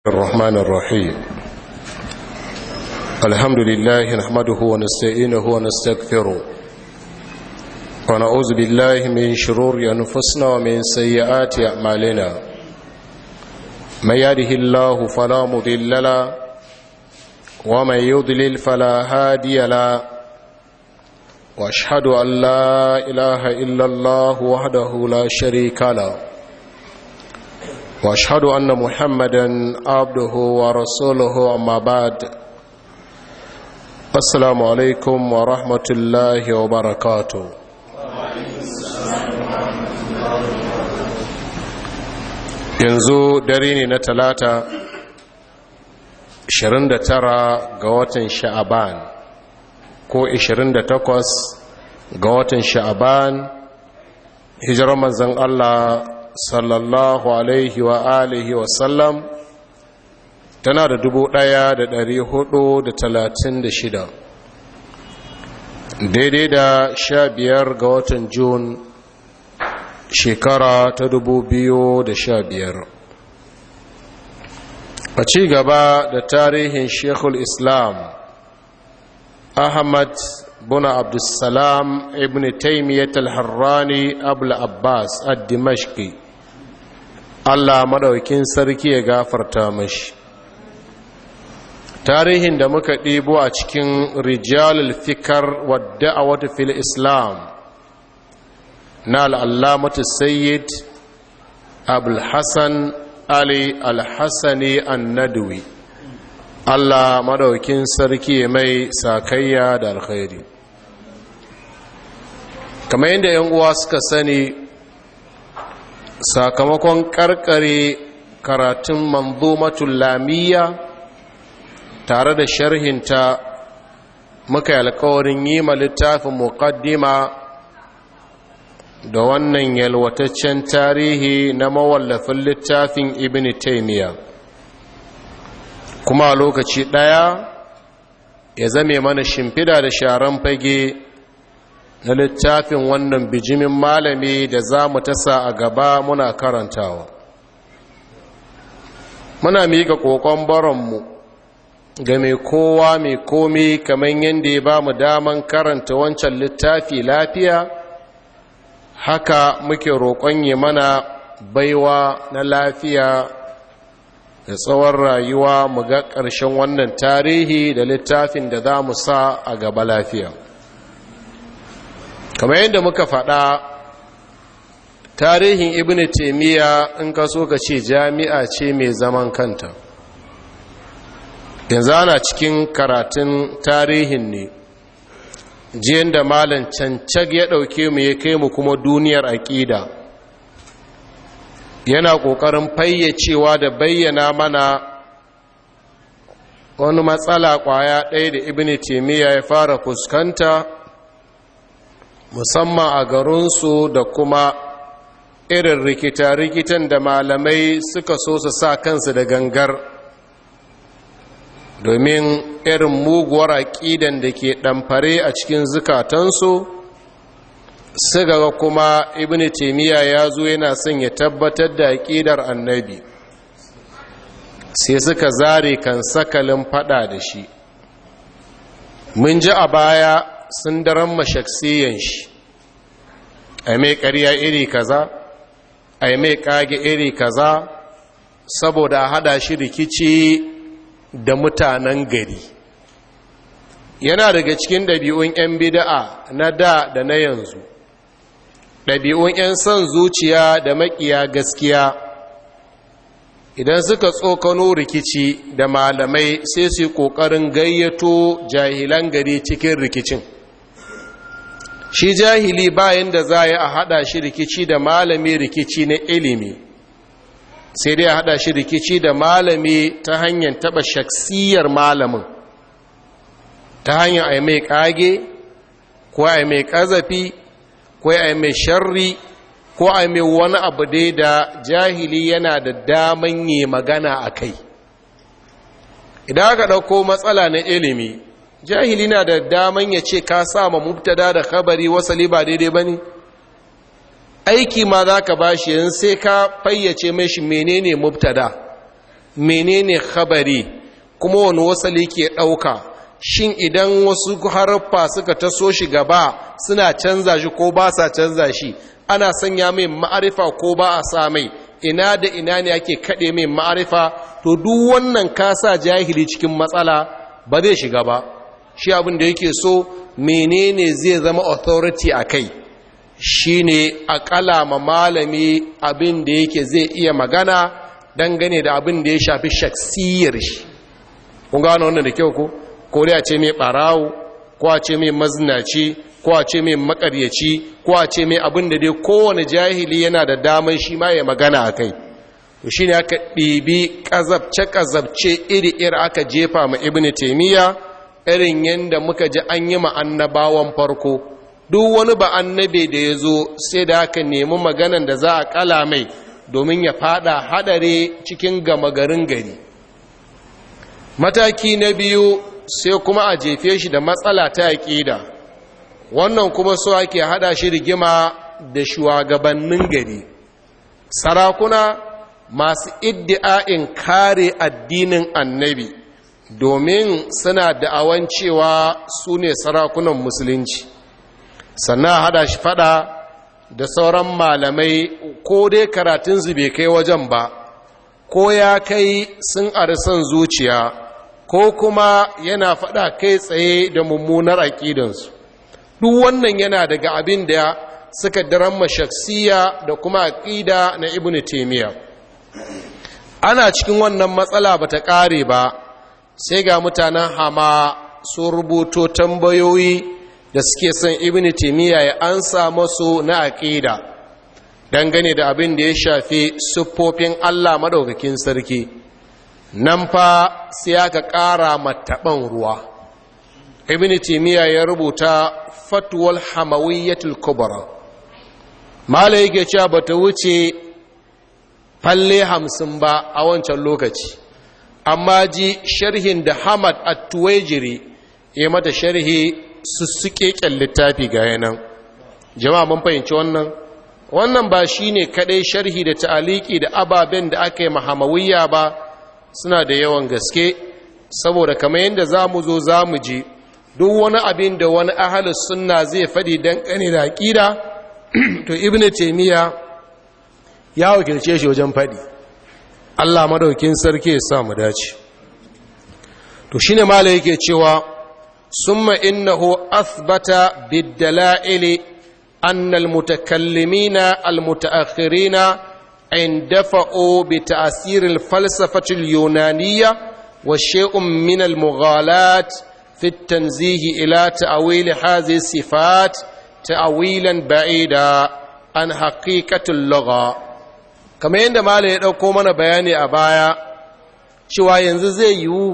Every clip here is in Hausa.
الرحمن الرحيم الحمد لله نحمده ونستعينه ونستغفره ونعوذ بالله من شرور أنفسنا ومن سيئات أعمالنا من يهده الله فلا مضل له ومن يضلل فلا هادي له واشهد ان لا اله الا الله وحده لا شريك له واشهد ان محمدا عبده ورسوله اما بعد السلام عليكم ورحمه الله وبركاته yanzu dare ne na talata 29 ga watan sha'aban ko 28 ga watan sha'aban hijirar manzan Allah sallallahu alaihi wa alihi wa sallam tana da dubu ɗaya da ɗari hudu da talatin da shida daidai da sha biyar ga watan Jun shekara ta dubu biyu da sha biyar a ci gaba da tarihin shekul islam ahmad buna abdulsalam ibn taimiyyat al-harrani abul abbas ad-dimashqi allah maɗaukin sarki ya gafarta mashi tarihin da muka ɗibo a cikin rijalul fikar wadda a wata fil islam na al'allamatu sayyid abul hassan ali al-hassani an-nadwi Allah madaukin sarki mai sakayya da alkhairi kamar yadda yan uwa suka sani sakamakon karkare karatun manzumatul lamiyya tare da sharhinta muka yi alkawarin yi ma littafin muqaddima da wannan yalwataccen tarihi na mawallafin littafin ibn taymiyyah kuma a lokaci ɗaya ya zame mana shimfida da sharan fage na littafin wannan bijimin malami da za mu tasa a gaba muna karantawa muna miƙa ƙoƙon baronmu ga mai kowa mai komi kamar yadda ya ba mu daman karanta wancan littafi lafiya haka muke roƙon yi mana baiwa na lafiya da tsawon rayuwa mu ga ƙarshen wannan tarihi da littafin da za mu sa a gaba lafiya kamar yadda muka faɗa tarihin ibn taimiyya in ka so ka ce jami'a ce mai zaman kanta yanzu ana cikin karatun tarihin ne jiyan da malam cancag ya ɗauke mu ya kai mu kuma duniyar aƙida yana ƙoƙarin fayyacewa da bayyana mana wani matsala ƙwaya ɗaya da ibn taimiyya ya fara fuskanta musamman a garinsu da kuma irin rikita-rikitan da malamai suka so su sa kansu da gangar domin irin muguwar aƙidan da ke ɗamfare a cikin zukatansu suka ga kuma ibn taimiyya ya zo yana son ya tabbatar da aƙidar annabi sai suka zare kan sakalin fada da shi mun ji a baya sun daren mashaksiyan shi a mai ƙarya iri kaza a mai ƙage iri kaza saboda hada shi rikici da mutanen gari yana daga cikin ɗabi'un 'yan bida'a na da da na yanzu ɗabi'un 'yan son zuciya da maƙiya gaskiya idan suka tsokano rikici da malamai sai su yi ƙoƙarin gayyato jahilan gari cikin rikicin shi jahili bayan da za a haɗa shi rikici da malami rikici na ilimi sai dai a haɗa shi rikici da malami ta hanyar taɓa shaksiyar malamin ta hanyar a mai ƙage ko a mai ƙazafi ko a mai sharri ko a mai wani abu dai da jahili yana da daman yi magana a kai idan aka ɗauko matsala na ilimi jahili na da daman ya ce ka sa ma mubtada da khabari wasali ba daidai ba ne aiki ma za ka ba shi yanzu sai ka fayyace mai shi menene mubtada menene khabari kuma wani wasali ke ɗauka shin idan wasu haraffa suka taso shi gaba suna canza shi ko ba sa canza shi ana sanya mai ma'arifa ko ba a sa mai ina da ina ne ake kaɗe mai ma'arifa to duk wannan kasa jahili cikin matsala ba zai shiga ba shi abin da yake so menene zai zama authority a kai shi ne a kalama malami abin da yake zai iya magana dangane da abin da ya shafi shaksiyar shi kun gano wannan da kyau ko ko dai a ce mai barawo ko a ce mai mazinaci ko a ce mai makaryaci ko a ce mai abin da dai kowane jahili yana da damar shi ma ya magana a kai to shi ne aka ɗibi ƙazabce-ƙazabce iri-iri aka jefa ma ibn taimiyya irin yadda muka ji an yi annabawan farko duk wani ba annabe da ya zo sai da aka nemi maganan da za a kala mai domin ya fada hadare cikin gama garin gari mataki na biyu sai kuma a jefe shi da matsala ta aƙida wannan kuma so ake hada shi rigima da shugabannin gari sarakuna masu iddi'a'in kare addinin annabi domin suna da'awan cewa su ne sarakunan musulunci sannan hada shi fada da sauran malamai ko dai karatunsu bai kai wajen ba ko ya kai sun son zuciya ko kuma yana fada kai tsaye da mummunar aƙidansu duk wannan yana daga abin da suka daramma shaksiya da kuma aƙida na ibn taimiyya ana cikin wannan matsala ba ta ƙare ba sai ga mutanen hama sun rubuto tambayoyi da suke son ibn taimiyya ya ansa masu na aƙida dangane da abin da ya shafi siffofin allah maɗaukakin sarki nan fa sai aka ƙara mataɓan ruwa ibn taimiyya ya rubuta fatuwal hamawiyyatul kubra mala yake cewa ba ta wuce falle hamsin ba a wancan lokaci amma ji sharhin da hamad at-tuwajiri ya mata sharhi sussuke kyan littafi ga yanan jama'a mun fahimci wannan wannan ba shine kadai sharhi da ta'aliki da ababen da aka yi mahamawiyya ba suna da yawan gaske saboda kamar yadda zamu zo zamu ji duk wani abin da wani ahalus sunna zai faɗi dan kane da aqida to ibnu taymiya ya wakilce shi wajen faɗi Allah madaukin sarki ya sa mu dace to shine malai yake cewa summa innahu athbata bid-dala'il anna al-mutakallimina al-mutaakhirina اندفعوا بتأثير الفلسفة اليونانية وشيء من المغالاة في التنزيه إلى تأويل هذه الصفات تأويلا بعيدا عن حقيقة اللغة كما عندما لا يدعو من بياني أبايا cewa yanzu zai yiwu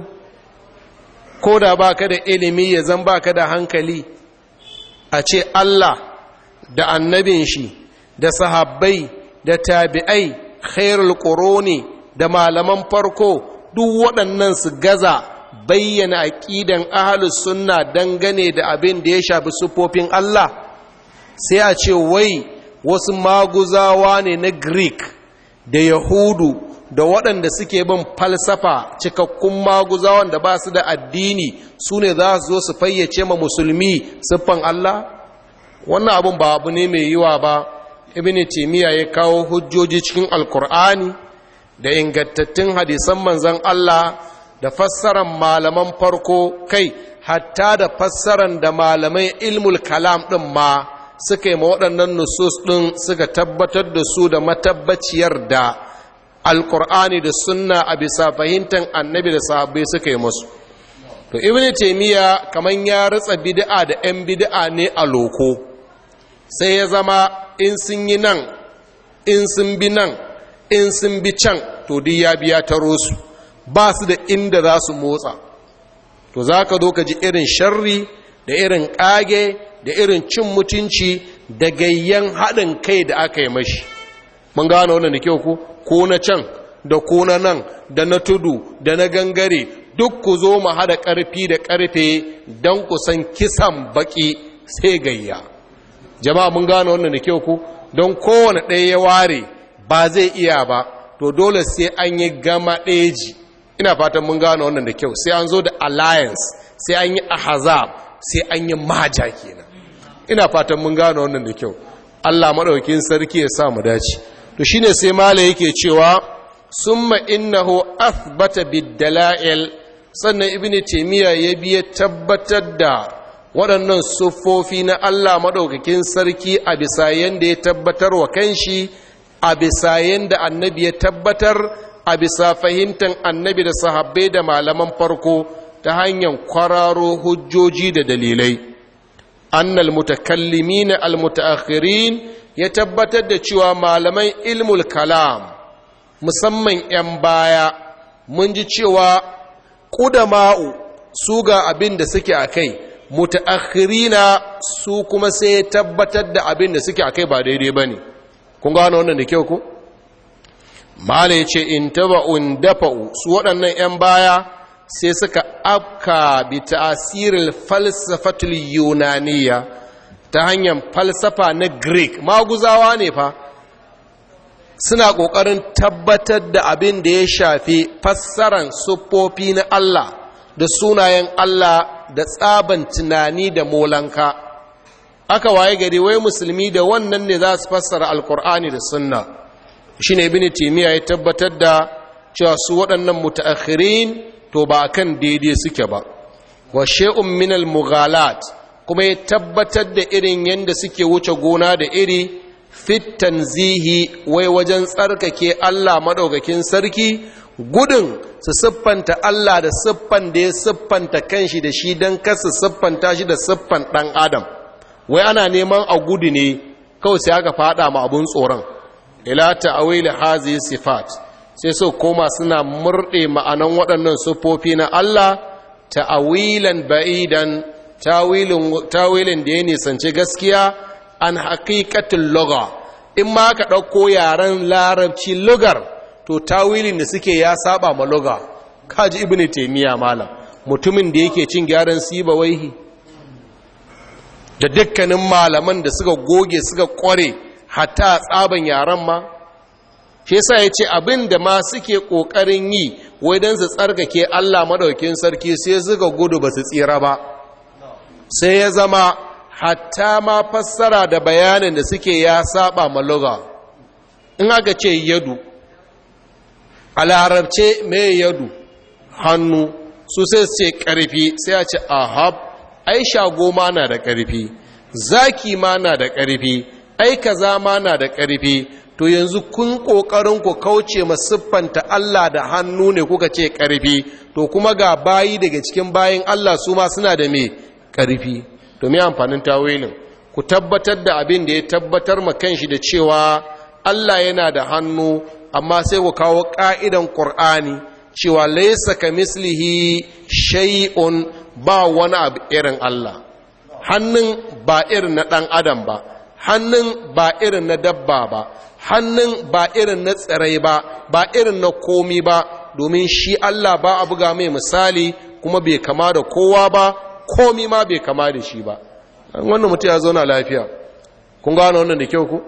ko da ba ka da ilimi ya zan ba ka da hankali a ce Allah da annabin shi da sahabbai da tabi'ai khairul quruni da malaman farko duk waɗannan su gaza bayyana aqidan ahlus sunna dangane da abin da ya shafi sufofin Allah sai a ce wai wasu maguzawa ne na Greek da Yahudu da waɗanda suke bin falsafa cikakkun maguzawan da ba su da addini su ne za su zo su fayyace ma musulmi siffan Allah wannan abin ba abu ne mai yiwa ba ibn timiya ya kawo hujjoji cikin alkur'ani da ingantattun hadisan manzan Allah da fassaran malaman farko kai hatta da fassaran da malamai ilmul kalam ɗin ma suka yi ma waɗannan nusus ɗin suka tabbatar da su da matabbaciyar da alkur'ani da sunna a bisa fahimtar annabi da sahabbai suka yi masu to ibn timiya kamar ya ritsa bid'a da 'yan bid'a ne a loko sai ya zama in sun yi nan in sun bi nan in sun bi can to duk ya biya taro su ba su da inda za su motsa to za ka zo ka ji irin sharri da irin ƙage da irin cin mutunci da gayyan haɗin kai da aka yi mashi mun gano wannan da kyau ku ko na can da ko na nan da na tudu da na gangare duk ku zo mu haɗa ƙarfi da ƙarfe don ku san kisan baƙi sai gayya jama'a mun gano wannan da kyau ku don kowane ɗaya ya ware ba zai iya ba to dole sai an yi gama ɗeji ina fatan mun gano wannan da kyau sai an zo da alliance sai an yi ahazab sai an yi maja kenan ina fatan mun gano wannan da kyau Allah maɗaukin sarki ya sa mu dace to shine sai mala yake cewa summa innahu athbata bid-dala'il sannan ibnu taymiya ya biya tabbatar da waɗannan siffofi na Allah maɗaukakin sarki a bisa yanda ya tabbatar wa kanshi a bisa yanda annabi ya tabbatar a bisa fahimtar annabi da sahabbai da malaman farko ta hanyar kwararo hujjoji da dalilai annal mutakallimin almutaakhirin ya tabbatar da cewa malaman ilmul kalam musamman 'yan baya mun ji cewa ƙudama'u su ga abin da suke a kai mutaakhirina su kuma sai ya tabbatar da abin da suke a kai ba daidai ba ne kun gano wannan da kyau ku? mala ya ce in taba'un dafa'u su waɗannan 'yan baya sai suka afka bi ta'asirin falsafatul yunaniya ta hanyar falsafa na greek maguzawa ne fa suna ƙoƙarin tabbatar da abin da ya shafi fassaran siffofi na Allah da sunayen Allah da tsaban tunani da molanka aka waye gari wai musulmi da wannan ne za su fassara alkur'ani da sunna shi ne ibn timiya ya tabbatar da cewa su waɗannan mutaakhirin to ba kan daidai suke ba wa shay'un min al-mughalat kuma ya tabbatar da irin yanda suke wuce gona da iri fit tanzihi wai wajen tsarkake Allah madaukakin sarki gudun su siffanta Allah da siffan da ya siffanta kanshi da shi don kasa siffanta shi da siffan ɗan adam wai ana neman a gudu ne kawai sai aka fada ma abun tsoron ila ta'awil hazi sifat sai so koma suna murɗe ma'anan waɗannan siffofi na Allah ta'awilan ba'idan tawilin da ya nisanci gaskiya an haƙiƙatin loga in ma ka ɗauko yaren larabci lugar to tawilin da suke ya saba ma loga kaji ibnu taymiya malam mutumin da yake cin gyaran siba waihi da dukkanin malaman da suka goge suka kware hatta tsaban yaren ma shi yasa yace abin da ma suke kokarin yi wai dan su tsarkake Allah madaukin sarki sai suka gudu ba su tsira ba sai ya zama hatta ma fassara da bayanin da suke ya saba ma loga in aka ce yadu a larabce mai yadu hannu su sai su ce ƙarfi sai a ce ahab ai shago ma na da ƙarfi zaki ma na da ƙarfi ai kaza ma na da ƙarfi to yanzu kun ƙoƙarin ku kauce ma siffanta Allah da hannu ne kuka ce ƙarfi to kuma ga bayi daga cikin bayin Allah su ma suna da me ƙarfi to me amfanin tawilin ku tabbatar da abin da ya tabbatar ma kanshi da cewa Allah yana da hannu amma sai ku kawo ƙa'idan ƙur'ani cewa laisa ka mislihi shay'un ba wani abu irin Allah hannun ba irin na ɗan adam ba hannun ba irin na dabba ba hannun ba irin na tsirai ba ba irin na komi ba domin shi Allah ba a buga mai misali kuma bai kama da kowa ba komi ma bai kama da shi ba wannan mutum ya zauna lafiya kun gano wannan da kyau ku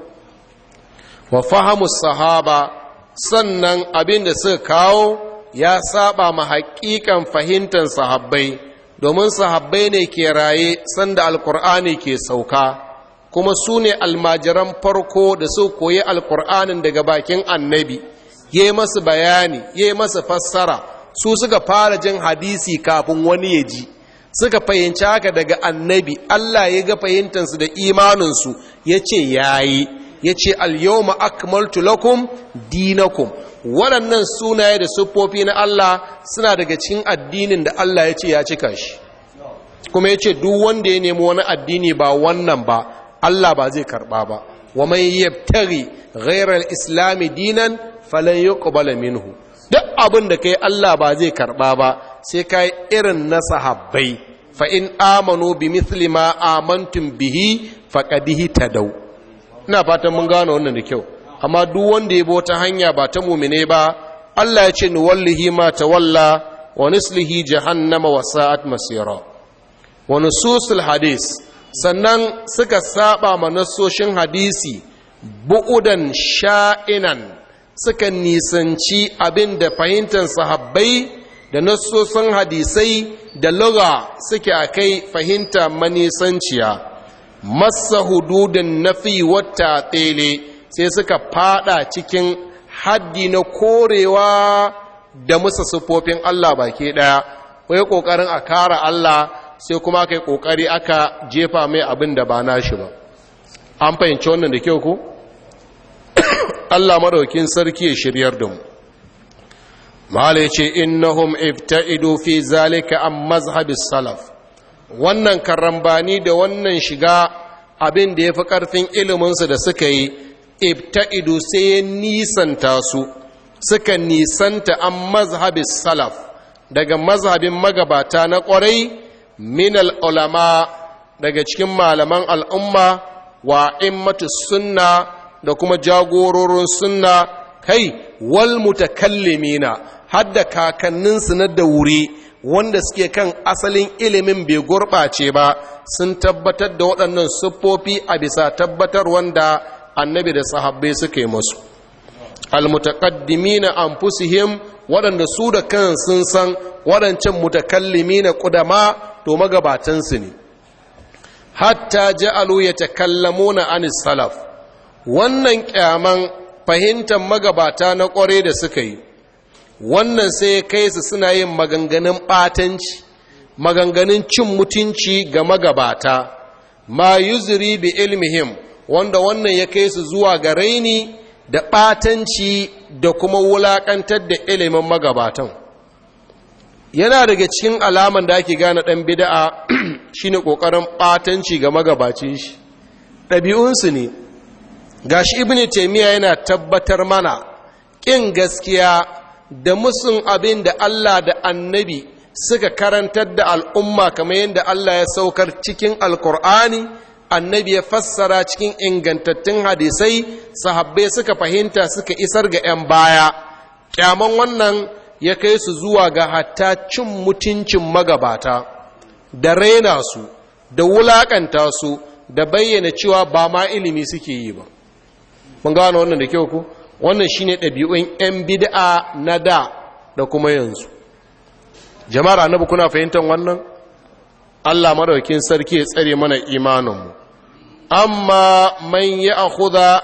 wa fahamu sahaba sannan abin da suka kawo ya saba ma haƙiƙan fahimtar sahabbai domin sahabbai ne ke raye sanda alkur'ani ke sauka kuma su ne almajiran farko da su koyi alkur'anin daga bakin annabi ya yi masu bayani ya yi masu fassara su suka fara jin hadisi kafin wani ya ji suka fahimci haka daga annabi allah ya ga fahimtansu da imaninsu ya ce ya yi ya ce alyawma akmaltu lakum dinakum waɗannan sunaye da siffofi na Allah suna daga cikin addinin da Allah ya ce ya cika shi kuma ya ce duk wanda ya nemi wani addini ba wannan ba Allah ba zai karɓa ba wa man yabtaghi ghayra al-islam dinan falan yuqbala minhu duk abin da kai Allah ba zai karɓa ba sai kai irin na sahabbai fa in amanu bi mithli ma amantum bihi faqad tadaw ina fatan mun gano wannan da kyau amma duk wanda ya bota hanya ba ta mumine ba Allah ya ce ni wallahi ma tawalla wa nislihi jahannama wa sa'at masira wa nususul hadis sannan suka saba ma nasoshin hadisi bu'udan sha'inan suka nisanci abin da fahimtar sahabbai da nassosin hadisai da lura suke a kai fahimta manisanciya masa hududin nafi wata tsele sai suka fada cikin haddi na korewa da musa siffofin Allah baki daya wai kokarin a kara Allah sai kuma kai kokari aka jefa mai abin da ba nashi ba an fahimci wannan da kyau ko Allah madaukin sarki ya shiryar da mu mala yace innahum ibta'idu fi zalika an mazhabis salaf wannan karambani da wannan shiga abin da yafi karfin iliminsu da suka yi ibta'idu sai ya nisanta su suka nisanta an mazhabis salaf daga mazhabin magabata na ƙwarai min ulama daga cikin malaman al'umma wa immatu sunna da kuma jagororin sunna kai wal mutakallimina hadda kakanninsu na da wuri wanda suke kan asalin ilimin bai gurɓace ba sun tabbatar da waɗannan siffofi a bisa tabbatar wanda annabi da sahabbai suka yi masu almutaqaddimina anfusihim waɗanda su da kan sun san waɗancan mutakallimina ƙudama to magabatansu ne hatta ja'alu yatakallamuna anis salaf wannan kyaman fahimtar magabata na ƙware da suka yi wannan sai ya kai su suna yin maganganun ɓatanci maganganun cin mutunci ga magabata ma yuzuri bi ilmihim wanda wannan ya kai su zuwa ga raini da ɓatanci da kuma wulaƙantar da ilimin magabatan yana daga cikin alaman da ake gane ɗan bida'a shine ƙoƙarin ɓatanci ga magabacin shi ɗabi'unsu ne gashi ibn taimiyya yana tabbatar mana ƙin gaskiya da musun abin da Allah da annabi suka karantar da al'umma kamar yadda Allah ya saukar cikin alkur'ani annabi ya fassara cikin ingantattun hadisai sahabbai suka fahimta suka isar ga 'yan baya kyaman wannan ya kai su zuwa ga hatta cin mutuncin magabata da raina su da wulakanta su da bayyana cewa ba ma ilimi suke yi ba mun gano wannan da kyau ku wannan shine ɗabi'un 'yan bid'a na da da kuma yanzu jama'ar annabi kuna fahimtar wannan Allah madaukin sarki ya tsare mana imaninmu amma man ya akhudha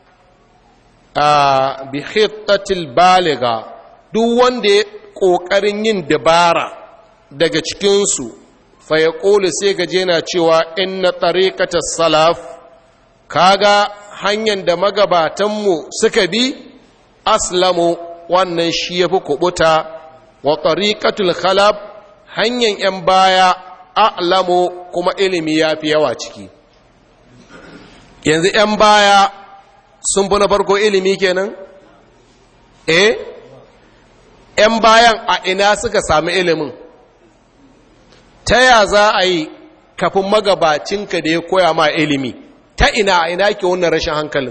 a bi khittatil baliga duk wanda ya kokarin yin dabara daga cikin su fa ya qulu sai gaje na cewa inna tariqatas salaf kaga hanyar da magabatanmu suka bi aslamu wannan shi yafi kubuta wa tariqatul khalaf hanyar yan baya a'lamu kuma ilimi yafi yawa ciki yanzu yan baya sun fi na farko ilimi kenan eh yan bayan a ina suka sami ilimin ta ya za a yi kafin magabacinka da ya koya ma ilimi ta ina a ina ke wannan rashin hankalin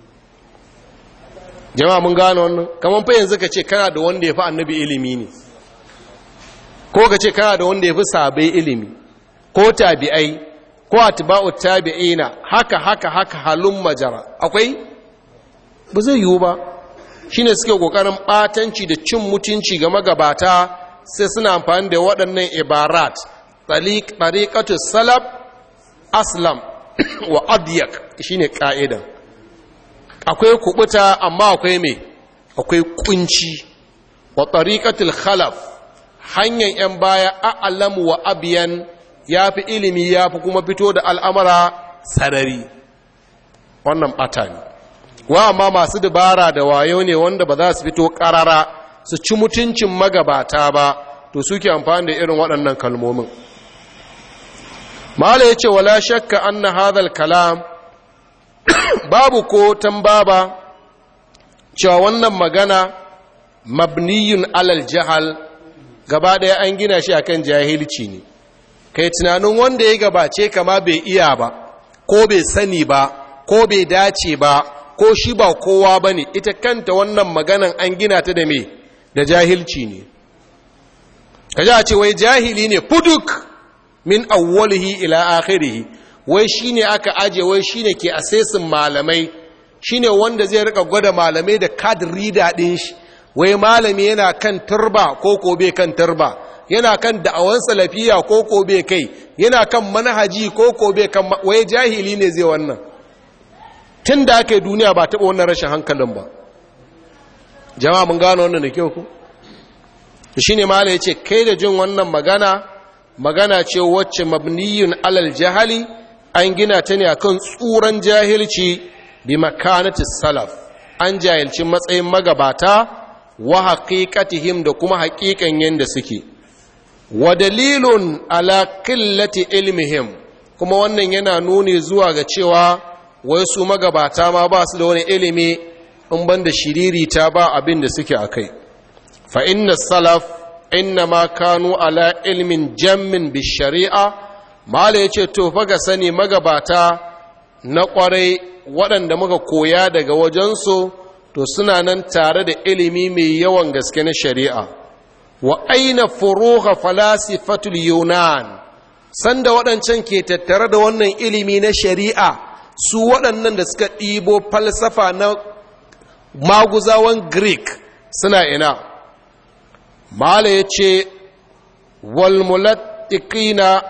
jama'a mun gano wannan kamar fa yanzu ka ce kana da wanda ya fi annabi ilimi ne ko ka ce kana da wanda ya fi sabai ilimi ko tabi'ai ko atba'u tabi'ina haka haka haka halun majara akwai ba zai yiwu ba shine suke kokarin batanci da cin mutunci ga magabata sai suna amfani da waɗannan ibarat tariqatu salaf aslam wa adyak shine ka'idan akwai kubuta amma akwai me akwai kunci wa tariqatul khalaf hanyar yan baya a'lamu wa abiyan yafi ilimi yafi kuma fito da al'amara sarari wannan bata ne wa amma masu dabara da wayo ne wanda ba za su fito karara su ci mutuncin magabata ba to suke amfani da irin waɗannan kalmomin mala ya ce wala shakka anna hadhal kalam babu ko tambaba cewa wannan magana mabniyun alal jahal gaba ɗaya an gina shi akan jahilci ne kai tunanin wanda ya gabace kama bai iya ba ko bai sani ba ko bai dace ba ko shi ba kowa ba ne ita kanta wannan maganan an gina ta da me da jahilci ne kaji a ce wai jahili ne fuduk min awwalihi ila akhirihi wai shine aka aje wai shine ke asesin malamai shine wanda zai rika gwada malamai da card reader din shi wai malami yana kan turba ko ko bai kan turba yana kan da'awan salafiya ko ko bai kai yana kan manhaji ko ko bai kan wai jahili ne zai wannan tun da aka yi duniya ba taɓa wannan rashin hankalin ba jama'a mun gano wannan da kyau ku shi ne mala ya ce kai da jin wannan magana magana ce wacce mabniyun alal jahali an gina ta ne akan tsuran jahilci bi makanati salaf an jahilci matsayin magabata wa haqiqatihim da kuma haƙiƙan yanda suke wa dalilun ala qillati ilmihim kuma wannan yana nuni zuwa ga cewa wai su magabata ma ba su da wani ilimi in banda shiririta ba abin da suke akai fa inna salaf inna ma kanu ala ilmin jammin bi shari'a mala yace to fa ga sani magabata na kwarai waɗanda muka koya daga wajensu to suna nan tare da ilimi mai yawan gaske na shari'a wa aina furuha falasifatul yunan sanda waɗancan ke tattare da wannan ilimi na shari'a su waɗannan da suka ɗibo falsafa na maguzawan greek suna ina mala ya ce walmulattikina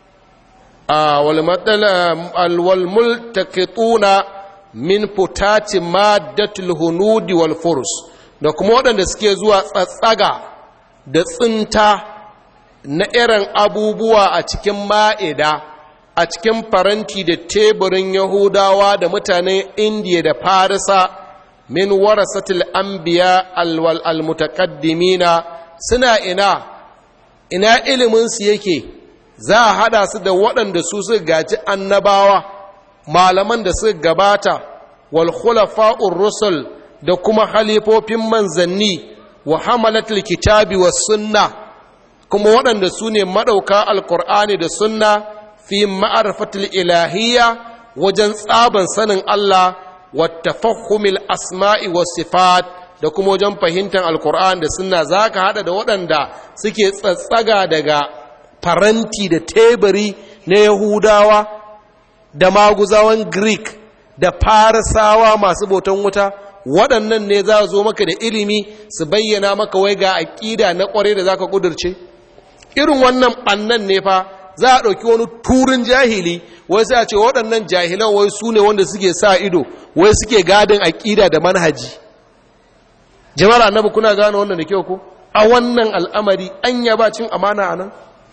walmultakituna min futati maddatul hunudi wal furs da kuma waɗanda suke zuwa tsatsaga da tsinta na irin abubuwa a cikin ma'ida a cikin faranti da teburin yahudawa da mutanen indiya da farisa min warasatul anbiya alwal almutaqaddimina suna ina ina iliminsu yake za a hada su da waɗanda su suka gaji annabawa malaman da suka gabata wal khulafa'ur rusul da kuma halifofin manzanni wa hamalatul kitabi was sunna kuma waɗanda su ne maɗauka alkur'ani da sunna fi ma'arifatul ilahiyya wajen tsaban sanin Allah wa tafahumil asma'i was sifat da kuma wajen fahimtar alkur'ani da sunna za ka haɗa da waɗanda suke tsatsaga daga faranti da teburi na yahudawa da maguzawan greek da farisawa masu bautan wuta waɗannan ne za zo maka da ilimi su bayyana maka wai ga aƙida na ƙware da za ka ƙudurce irin wannan ɓannan ne fa za a ɗauki wani turin jahili wai sai a ce waɗannan jahilan wai su ne wanda suke sa ido wai suke gadin aƙida da manhaji jama'ar annabi kuna gane wannan da kyau ko a wannan al'amari an yaba cin amana a nan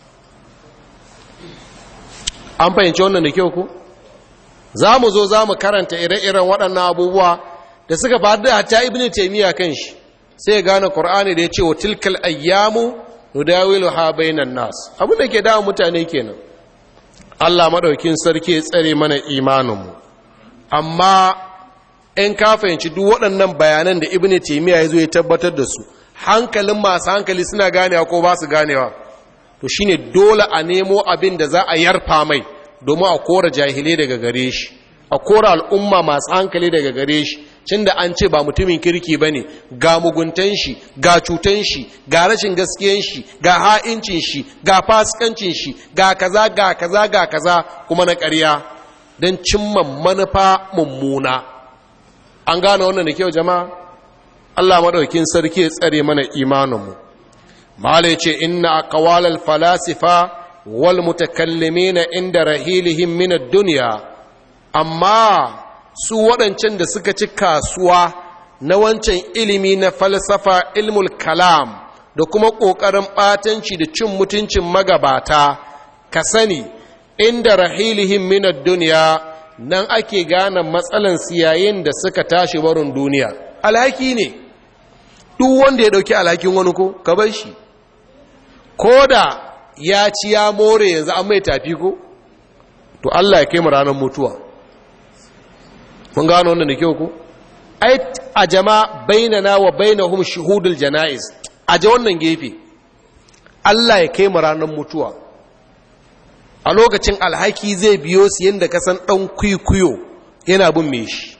an fahimci wannan da kyau ko za mu zo za mu karanta ire-iren waɗannan abubuwa da suka faru da hatta ibn taymiya kan shi sai ya gane qur'ani da ya ce wa tilkal ayyamu nudawilu ha bainan nas abin da ke dawo mutane kenan Allah madaukin sarki ya tsare mana imaninmu amma in ka fahimci duk waɗannan bayanan da ibn taymiya ya zo ya tabbatar da su hankalin masu hankali suna ganewa ko ba su ganewa to shine dole a nemo abin da za a yarfa mai domin a kora jahilai daga gare shi a kora al'umma masu hankali daga gare shi cin da an ce ba mutumin kirki ba ne ga muguntan shi ga cutan shi ga rashin gaskiyan shi ga ha'incin shi ga fasikancin shi ga kaza ga kaza ga kaza kuma na ƙarya don cimma manufa mummuna an gane wannan da kyau jama'a Allah maɗaukin sarki ya tsare mana imaninmu malai ce inna aqwalal falasifa wal mutakallimina inda rahilihim min ad-dunya amma su waɗancan da suka ci kasuwa na wancan ilimi na falsafa ilmul kalam da kuma ƙoƙarin ɓatanci da cin mutuncin magabata ka sani inda rahilihim minad duniya nan ake gane matsalan siyayin da suka tashi barin duniya alhaki ne duk wanda ya ɗauki alhakin wani ko ka bar shi ko da ya ci ya more yanzu an mai tafi ko to Allah ya kai mu ranar mutuwa mun gano wannan da kyau ko ai a jama bainana wa bainahum shuhudul janaiz a ja wannan gefe Allah ya kai mu ranar mutuwa a lokacin alhaki zai biyo su yadda ka san dan kwikwiyo yana bin me shi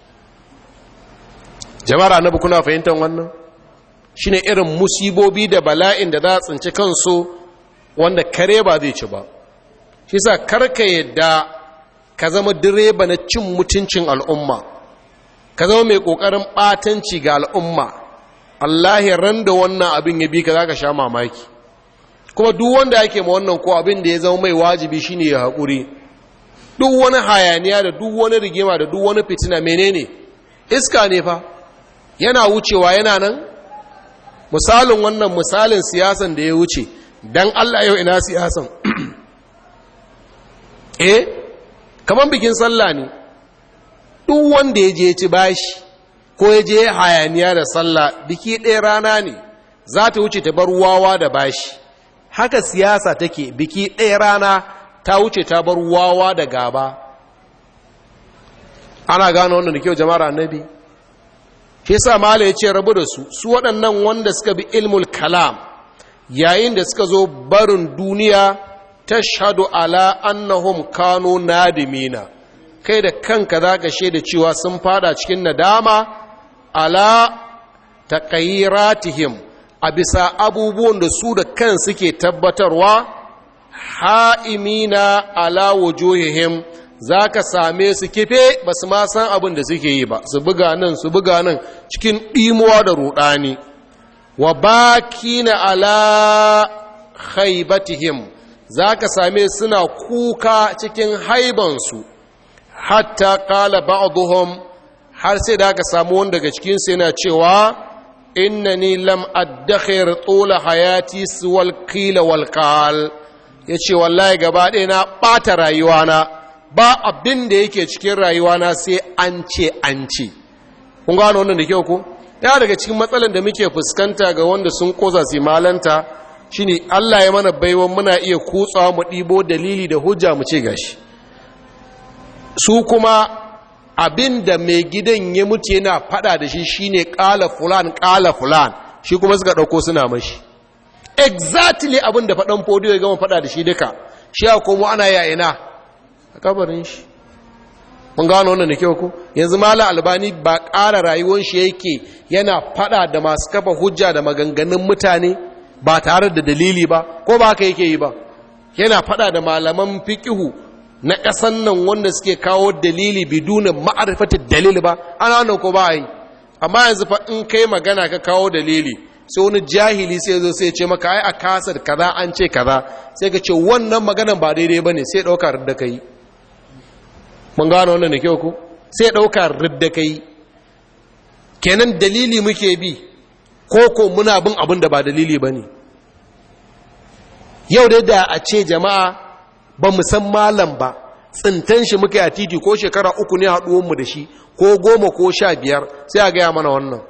jama'ar annabi kuna fahimtar wannan shine irin musibobi da bala'in da za a tsinci kansu wanda kare ba zai ci ba shi sa karka yadda ka zama direba na cin mutuncin al'umma ka zama mai ƙoƙarin ɓatanci ga al'umma allahi ran da wannan abin ya bi ka za ka sha mamaki kuma duk wanda yake ma wannan ko abin da ya zama mai wajibi shine ya haƙuri duk wani hayaniya da duk wani rigima da duk wani fitina menene iska ne fa yana wucewa yana nan misalin wannan misalin siyasan da ya wuce dan Allah yau ina siyasan eh kaman bikin sallah ne duk wanda ya je ci bashi ko ya je hayaniya da sallah biki ɗaya rana ne za ta wuce ta bar wawa da bashi haka siyasa take biki ɗaya rana ta wuce ta bar wawa da gaba ana gano wannan da kyau jama'ar annabi shi sa mala ya ce rabu da su su waɗannan wanda suka bi ilmul kalam yayin da suka zo barin duniya ta shahadu ala annahum kano nadimina kai da kanka za ka shaida cewa sun fada cikin nadama ala taqayyiratihim a bisa abubuwan da su da kan suke tabbatarwa ha'imina ala wujuhihim za ka same su kife ba su ma san abin da suke yi ba su buga nan su buga nan cikin ɗimuwa da ruɗani wa baki na ala haibatihim za ka same suna kuka cikin haibansu hatta kala ba'duhum har sai da aka samu wani daga cikinsu yana cewa innani lam addakhir tula hayati suwal qila wal qal yace wallahi gaba ɗaya na ɓata rayuwana ba abin da yake cikin rayuwana sai an ce an ce kun gano wannan da kyau ko ya daga cikin matsalan da muke fuskanta ga wanda sun koza su malanta shine Allah ya mana baiwan muna iya kutsawa mu ɗibo dalili da hujja mu ce gashi su kuma abin da mai gidan ya mutu yana fada da shi shine kala fulan kala fulan shi kuma suka dauko suna mashi exactly abin da fadan fodiyo ya gama fada da shi duka shi a komo ana ya ina a kabarin shi mun gano wannan da kyau ko yanzu mala albani ba ƙara rayuwar shi yake yana fada da masu kafa hujja da maganganun mutane ba tare da dalili ba ko ba haka yake yi ba yana fada da malaman fiqihu na ƙasan nan wanda suke kawo dalili bidunin ma'arifatar dalili ba ana nan ko ba yi amma yanzu fa in kai magana ka kawo dalili sai wani jahili sai zo sai ce maka ai a kasar kaza an ce kaza sai ka ce wannan maganan ba daidai bane sai ɗauka da kai mun gano wannan da kyau ko sai ɗauka da kai kenan dalili muke bi ko ko muna bin abin da ba dalili bane yau dai da a ce jama'a ba mu san malam ba tsintan shi muka a titi ko shekara uku ne haɗuwanmu da shi ko goma ko sha biyar sai a gaya mana wannan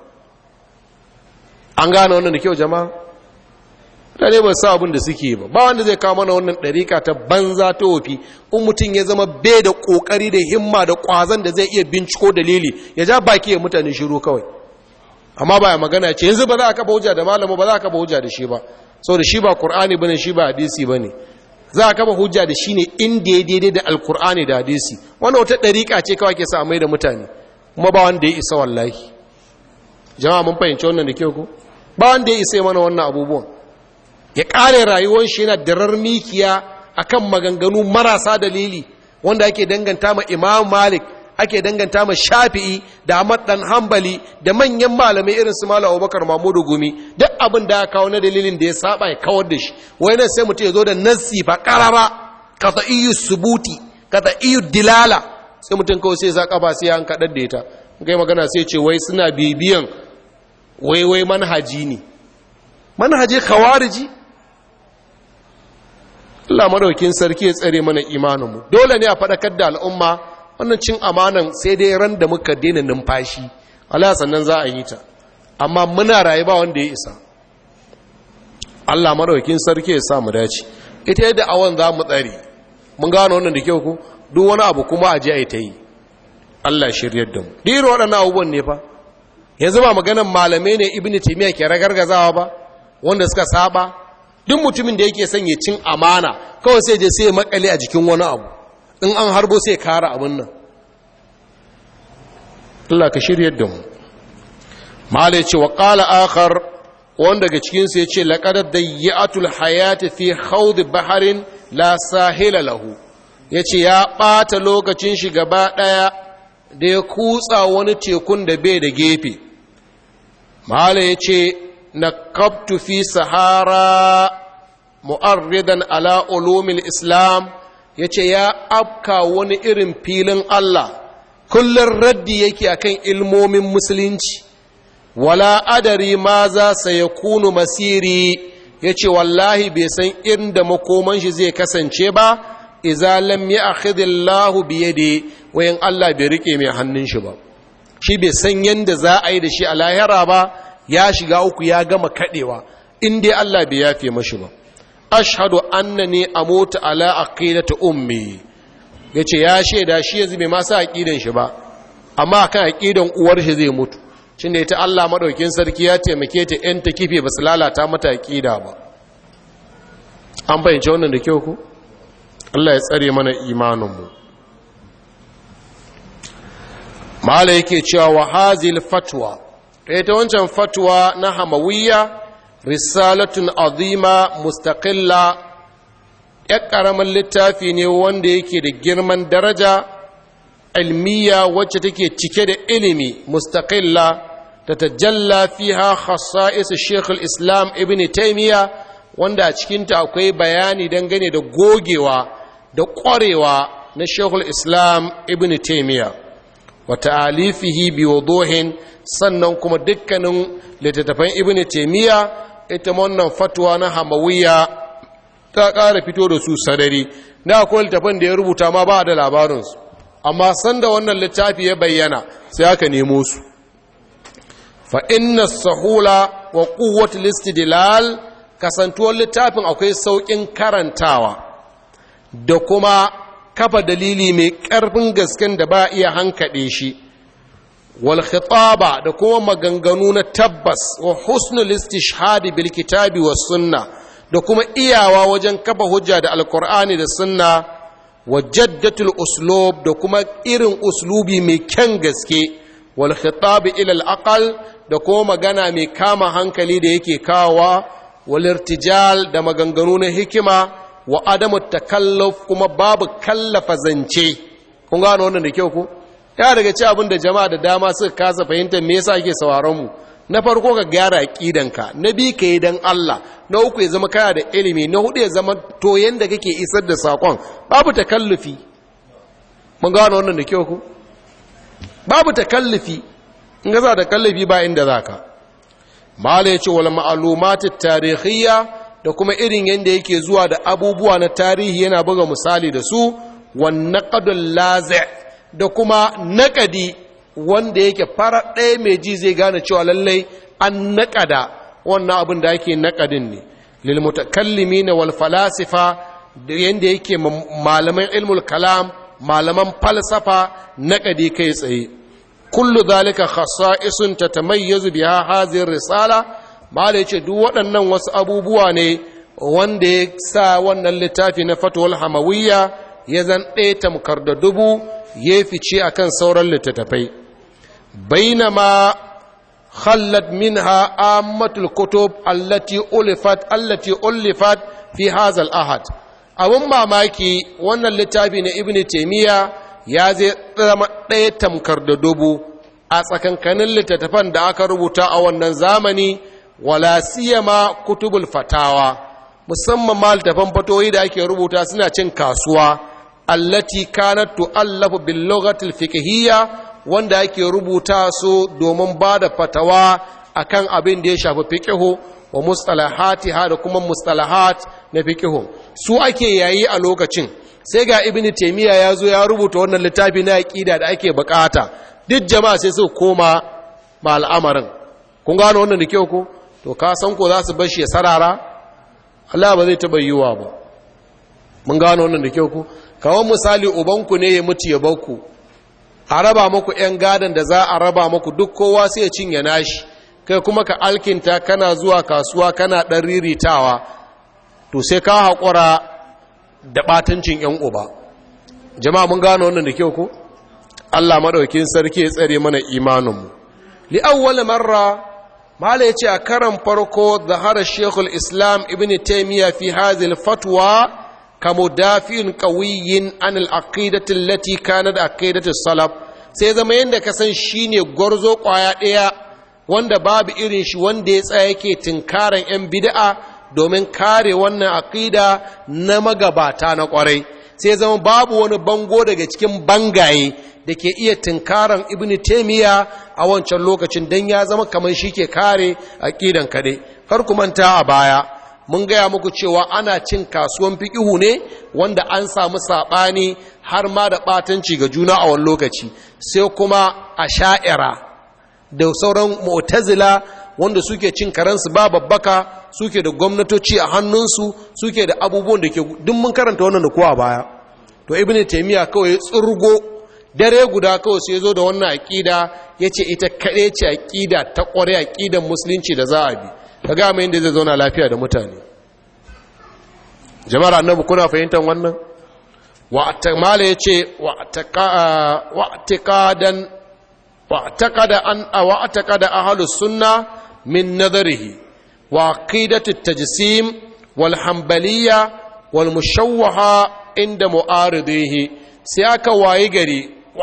an gane wannan da kyau jama'a ɗane ba sa abin da suke ba ba wanda zai kawo mana wannan ɗarika ta banza ta wofi in mutum ya zama bai da ƙoƙari da himma da ƙwazon da zai iya binciko dalili ya ja baki ya mutane shiru kawai amma ba ya magana ce yanzu ba za a kafa hujja da malamu ba za a kafa hujja da shi ba saboda shi ba ƙur'ani bane shi ba hadisi bane za a kama hujja da shi ne inda ya daidai da alkur'ani da hadisi wanda wata ɗariƙa ce kawai ke sa mai da mutane kuma ba wanda ya isa wallahi jama'a mun fahimci wannan da kyau ko ba wanda ya isa mana wannan abubuwan ya ƙare rayuwar shi yana darar mikiya akan maganganu marasa dalili wanda ake danganta ma imam malik ake danganta ma shafi'i da ahmad dan hambali da manyan malamai irin su malam abubakar mahmudu gumi duk abin da ya kawo na dalilin da ya saba ya kawar da shi wai nan sai mutum ya zo da nassi fa karara kata iyu subuti kata iyu dilala sai mutum kawai sai zaka ba sai an kadar da ita kai magana sai ce wai suna bibiyan wai wai manhaji ne manhaji khawariji Allah madaukin sarki ya tsare mana imaninmu dole ne a faɗakar da al'umma wannan cin amanan sai dai ran da muka daina numfashi Allah sannan za a yi ta amma muna rayu ba wanda ya isa Allah madaukakin sarki ya sa mu dace ita yadda awan za mu tsare mun gano wannan da kyau ku duk wani abu kuma a ji a ta yi Allah shiryar da mu diro waɗannan abubuwan ne fa yanzu ba maganan malamai ne ibnu taymiya ke ragargazawa ba wanda suka saba duk mutumin da yake son ya cin amana kawai sai je sai ya makale a jikin wani abu in an harbo sai kara abin nan Allah ka shiryar da mu malai ce wa qala akhar wanda daga cikin su yace laqad dayyatul hayati fi khawd baharin la sahila lahu yace ya bata lokacin shi gaba daya da ya kutsa wani tekun da bai da gefe mahala ya ce na kaftu fi sahara mu'arridan ala ulumil islam ya ce ya afka wani irin filin Allah kullum raddi yake akan ilmomin musulunci wala adari ma za sa ya kunu masiri ya ce wallahi bai san inda makoman shi zai kasance ba iza lam ya akhidillahu biyade wayan Allah bai rike mai hannun shi ba shi bai san yanda za a yi da shi a lahira ba ya shiga uku ya gama kadewa in dai Allah bai yafe mashi ba ashhadu annani amutu ala aqidati ummi yace ya shaida shi yanzu bai ma sa aqidan shi ba amma kan aqidan uwar shi zai mutu cin da ita Allah madaukin sarki ya taimake ta yan ta kife ba su lalata mata aqida ba an bayyance wannan da kyau ko Allah ya tsare mana imanin mu mala yake cewa wa hazil fatwa ita wancan fatwa na hamawiyya risalatun azima mustaqilla ya ƙaramin littafi ne wanda yake da girman daraja ilmiya wacce take cike da ilimi mustaqilla ta tajalla fiha khassa'is Sheikh islam Ibn Taymiyyah wanda a cikinta akwai bayani dangane da gogewa da ƙwarewa na Sheikh islam Ibn Taymiyyah wa ta'alifihi bi wuduhin sannan kuma dukkanin littattafan Ibn Taymiyyah ita wannan fatwa na Hamawiyya ta ƙara fito da su sadari na akwai littafin da ya rubuta ma ba da labarinsu amma sanda wannan littafi ya bayyana sai aka nemo su fa inna sahula wa quwwatul istidlal kasantuwar littafin akwai sauƙin karantawa da kuma kafa dalili mai ƙarfin gasken da ba iya hankaɗe shi wal khitaba da kuma maganganu na tabbas wa husnul istishhadi bil kitabi was sunnah da kuma iyawa wajen kafa hujja da alkur'ani da sunna wa jaddatul uslub da kuma irin uslubi mai kyan gaske wal khitab ila al aqal da kuma magana mai kama hankali da yake kawa wal irtijal da maganganu na hikima wa adamu takalluf kuma babu kallafa zance kun gano wannan da kyau ko ya daga ci abin da jama'a da dama suka kasa fahimtar me yasa ake sauraron mu na farko ka gyara aqidanka na bi ka yi dan Allah na uku ya zama kana da ilimi na hudu ya zama to yanda kake isar da sakon babu takallufi mun gano wannan da kyau ku babu takallufi in ga za takallufi ba inda zaka mala yace wal ma'lumatut tarihiyya da kuma irin yanda yake zuwa da abubuwa na tarihi yana buga misali da su wan naqdul lazi' da kuma naqadi wanda yake fara ɗaya mai ji zai gane cewa lallai an naƙada wannan abin da ake naƙadin ne lilmutakallimi na wal falasifa da yadda yake malaman ilmul kalam malaman falsafa naƙadi kai tsaye kullu zalika khasa'isun tatamayyazu biha hadhihi risala mala yace duk waɗannan wasu abubuwa ne wanda ya sa wannan littafi na fatwal hamawiyya ya zan ɗaya tamkar da dubu ya fice akan sauran littattafai بينما خلت منها عامة الكتب التي ألفت التي ألفت في هذا الأحد abun mamaki wannan littafi na ibn taimiyya ya zai zama ɗaya tamkar da dubu a tsakankanin littattafan da aka rubuta a wannan zamani wala siyama kutubul fatawa musamman ma littattafan fatoyi da ake rubuta suna cin kasuwa allati kanat tu'allafu bil lughatil fiqhiyya wanda ake rubuta su domin ba da fatawa akan abin da ya shafi fiqihu wa mustalahatiha da kuma mustalahat na fiqihu su ake yayi a lokacin sai ga ibn taymiya ya zo ya rubuta wannan littafi na aqida da ake bukata duk jama'a sai su koma ma al'amarin kun gano wannan da kyau ko to ka san ko za su bar shi ya sarara Allah ba zai taba yiwa ba mun gano wannan da kyau ko kawai misali ubanku ne ya mutu ya bakku a raba muku 'yan gadon da za a raba muku duk kowa sai ya cinye nashi kai kuma ka alkinta kana zuwa kasuwa kana ɗan riritawa to sai ka haƙura da ɓatancin 'yan uba jama'a mun gano wannan da kyau ko allah maɗaukin sarki ya tsare mana imaninmu li'awwal marra mala ya ce a karan farko zahara shekul islam ibn taimiyya fi hazil fatwa كمدافع قوي عن العقيدة التي كانت عقيدة السلف sai zama yadda ka san shi ne gwarzo ƙwaya ɗaya wanda babu irin shi wanda ya tsaya yake tinkaran 'yan bida'a domin kare wannan aƙida na magabata na ƙwarai sai zama babu wani bango daga cikin bangaye da ke iya tinkaran ibn taimiyya a wancan lokacin don ya zama kamar shi ke kare aƙidan kaɗai kar ku manta a baya mun gaya muku cewa ana cin kasuwan fiƙihu ne wanda an samu saɓani har ma da ɓatanci ga juna a wani lokaci sai kuma a sha'ira da sauran mu'tazila wanda suke cin karansu ba babbaka suke da gwamnatoci a hannunsu suke da abubuwan da ke duk mun karanta wannan da kowa baya to ibnu taymiya kawai tsurgo dare guda kawai sai zo da wannan aqida yace ita kade ce aqida ta kware aqidan musulunci da za a bi kaga mai inda zai zauna lafiya da mutane jama'ar annabi kuna fahimtar wannan wa tamala yace wa taqadan wa taqada an wa taqada ahlus sunna min nadharihi وعقيدة التجسيم والحنبلية والمشوهة عند معارضيه سياك وايغري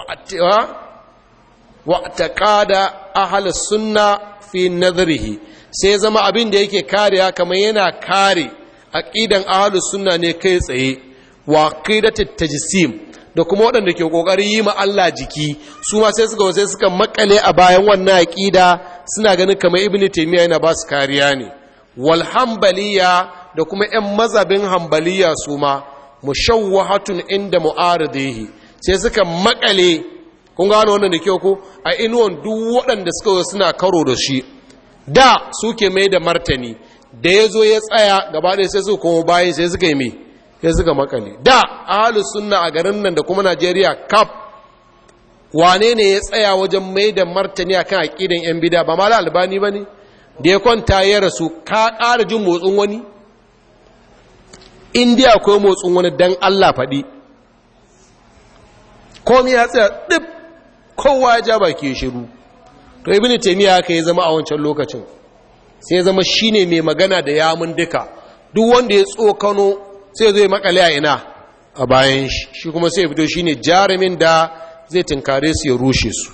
واعتقاد أهل السنة في نظره sai zama abin da yake kariya kamar yana kare aqidan ahlus sunna ne kai tsaye wa aqidatut tajsim da kuma waɗanda ke ƙoƙarin yi ma Allah jiki su ma sai suka sai suka makale a bayan wannan aqida suna ganin kamar ibnu taymiya yana ba su kariya ne wal hanbaliya da kuma ƴan mazabin hanbaliya su ma mushawwahatun inda mu'aridihi sai suka makale kun gano wannan da kyau ko a inuwan duk waɗanda suka suna karo da shi da suke mai da martani da ya zo ya tsaya gaba ɗaya sai su kuma bayan sai suka yi mai sai suka makale da ahalus sunna a garin nan da kuma najeriya kaf wane ne ya tsaya wajen mai da martani akan aƙidan yan bida ba mala albani ba ne da ya kwanta ya rasu ka ƙara jin motsin wani indiya akwai motsin wani dan allah faɗi komi ya tsaya ɗib kowa ya ja baki shiru to ibn taymiya haka ya zama a wancan lokacin sai ya zama shine mai magana da yamun duka duk wanda ya tsokano sai zai makale a ina a bayan shi shi kuma sai fito shine jarumin da zai tinkare su ya rushe su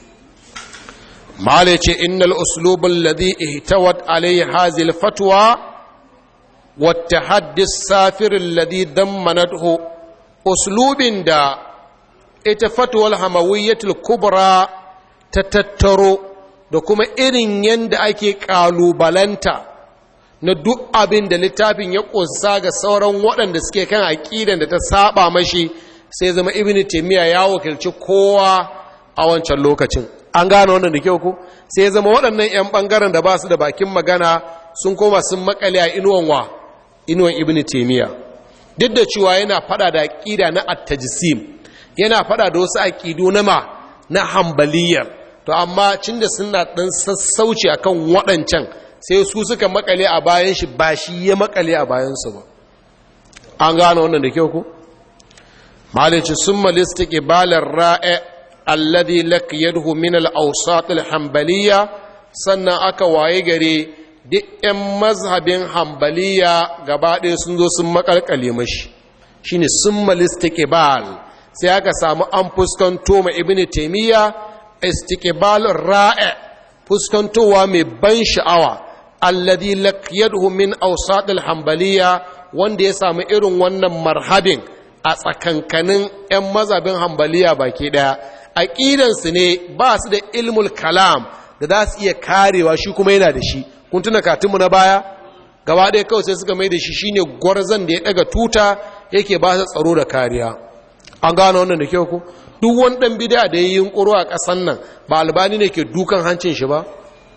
mala ce innal uslub alladhi ihtawat alayhi hadhihi alfatwa wa tahaddi safir alladhi dammanathu uslubin da ita fatwal hamawiyyatul kubra ta tattaro da kuma irin yanda ake kalubalanta na duk abin da littafin ya ƙunsa ga sauran waɗanda suke kan aƙidan da ta saba mashi sai zama ibn taymiya ya wakilci kowa a wancan lokacin an gane wannan da kyau ku sai zama waɗannan 'yan ɓangaren da ba su da bakin magana sun koma sun makale a inuwan wa inuwan ibn taymiya duk da cewa yana fada da aƙida na at-tajsim yana fada da wasu aƙidu na ma na hambaliyar to amma cin da suna ɗan sassauci akan waɗancan sai su suka makale a bayan shi ba shi ya makale a bayansu ba an gano wannan da kyau ku malici sun malista ƙibalar ra'e alladhi laqiyadhu min al-awsat al-hanbaliyya sannan aka waye gare duk 'yan mazhabin hanbaliya gaba ɗaya sun zo sun makalkale mashi shine sun malista ƙibal sai aka samu an fuskanto ma ibnu taymiya istiqbal ra'e fuskantowa mai ban sha'awa alladhi laqiyadhu min awsat al-hanbaliya wanda ya samu irin wannan marhabin a tsakankanin 'yan mazhabin hanbaliya baki daya aqidan su ne ba su da ilmul kalam da za su iya karewa shi kuma yana da shi kun tuna katinmu na baya gaba ɗaya kawai sai suka mai da shi shine gwarzan da ya daga tuta yake ba su tsaro da kariya an gano wannan da kyau ku duk wani ɗan bida da ya yi yunƙuro a ƙasan nan ba albani ne ke dukan hancin shi ba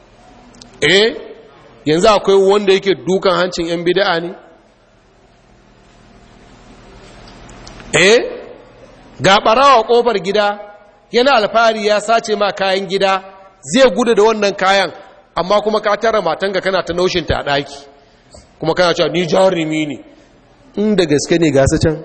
eh yanzu akwai wanda yake dukan hancin 'yan bida ne eh ga ɓarawa ƙofar gida yana alfahari ya sace ma kayan gida zai gudu da wannan kayan amma kuma ka tara matanka kana ta naushin ta ɗaki kuma kana cewa ni jarumi ne inda gaske ne gasa can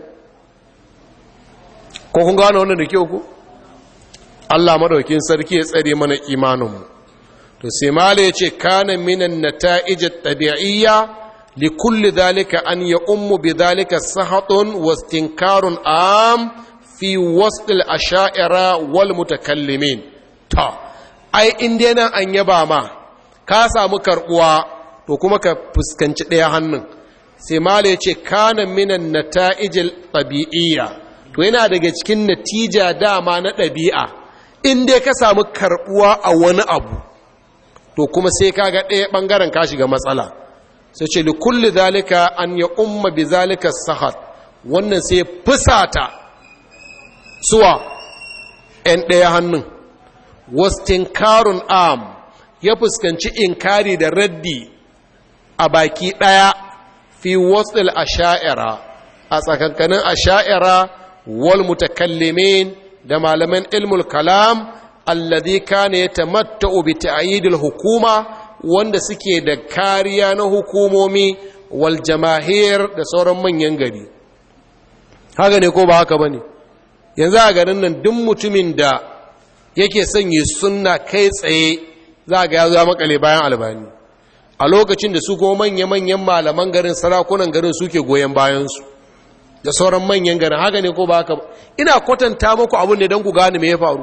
ko kun gano wannan da kyau ku Allah madaukin sarki ya tsare mana imaninmu to sai mala yace kana minan nata'ij at-tabi'iyya li kulli dhalika an ya ummu bi dhalika sahatun wa istinkarun am fi wasdil asha'ira wal mutakallimin ta ai in dai nan an yaba ma ka samu karbuwa to kuma ka fuskanci ɗaya hannun sai mala ce kana minan nata'ijil tabi'iyya to yana daga cikin natija dama na ɗabi'a in dai ka samu karbuwa a wani abu to kuma sai kaga ɗaya ɓangaren ka shiga matsala sai ce li kulli zalika an ya umma bi zalika sahat wannan sai fusata suwa ‘yan ɗaya hannun wastinkarun am ya fuskanci inkari da raddi a baki ɗaya fi wasil asha'ira a tsakankanin asha'ira wal mutakallimin da malaman ilmul kalam alladhi kana yatamatta'u bi ta'yidil hukuma wanda suke da kariya na hukumomi wal jamahir da sauran manyan gari haka ne ko ba haka bane yanzu a garin nan duk mutumin da yake son yi sunna kai tsaye za ga ya zo makale bayan albani a lokacin da su kuma manya-manyan malaman garin sarakunan garin suke goyon bayansu da sauran manyan garin haka ne ko ba haka ina kwatanta muku abin ne don ku gane me ya faru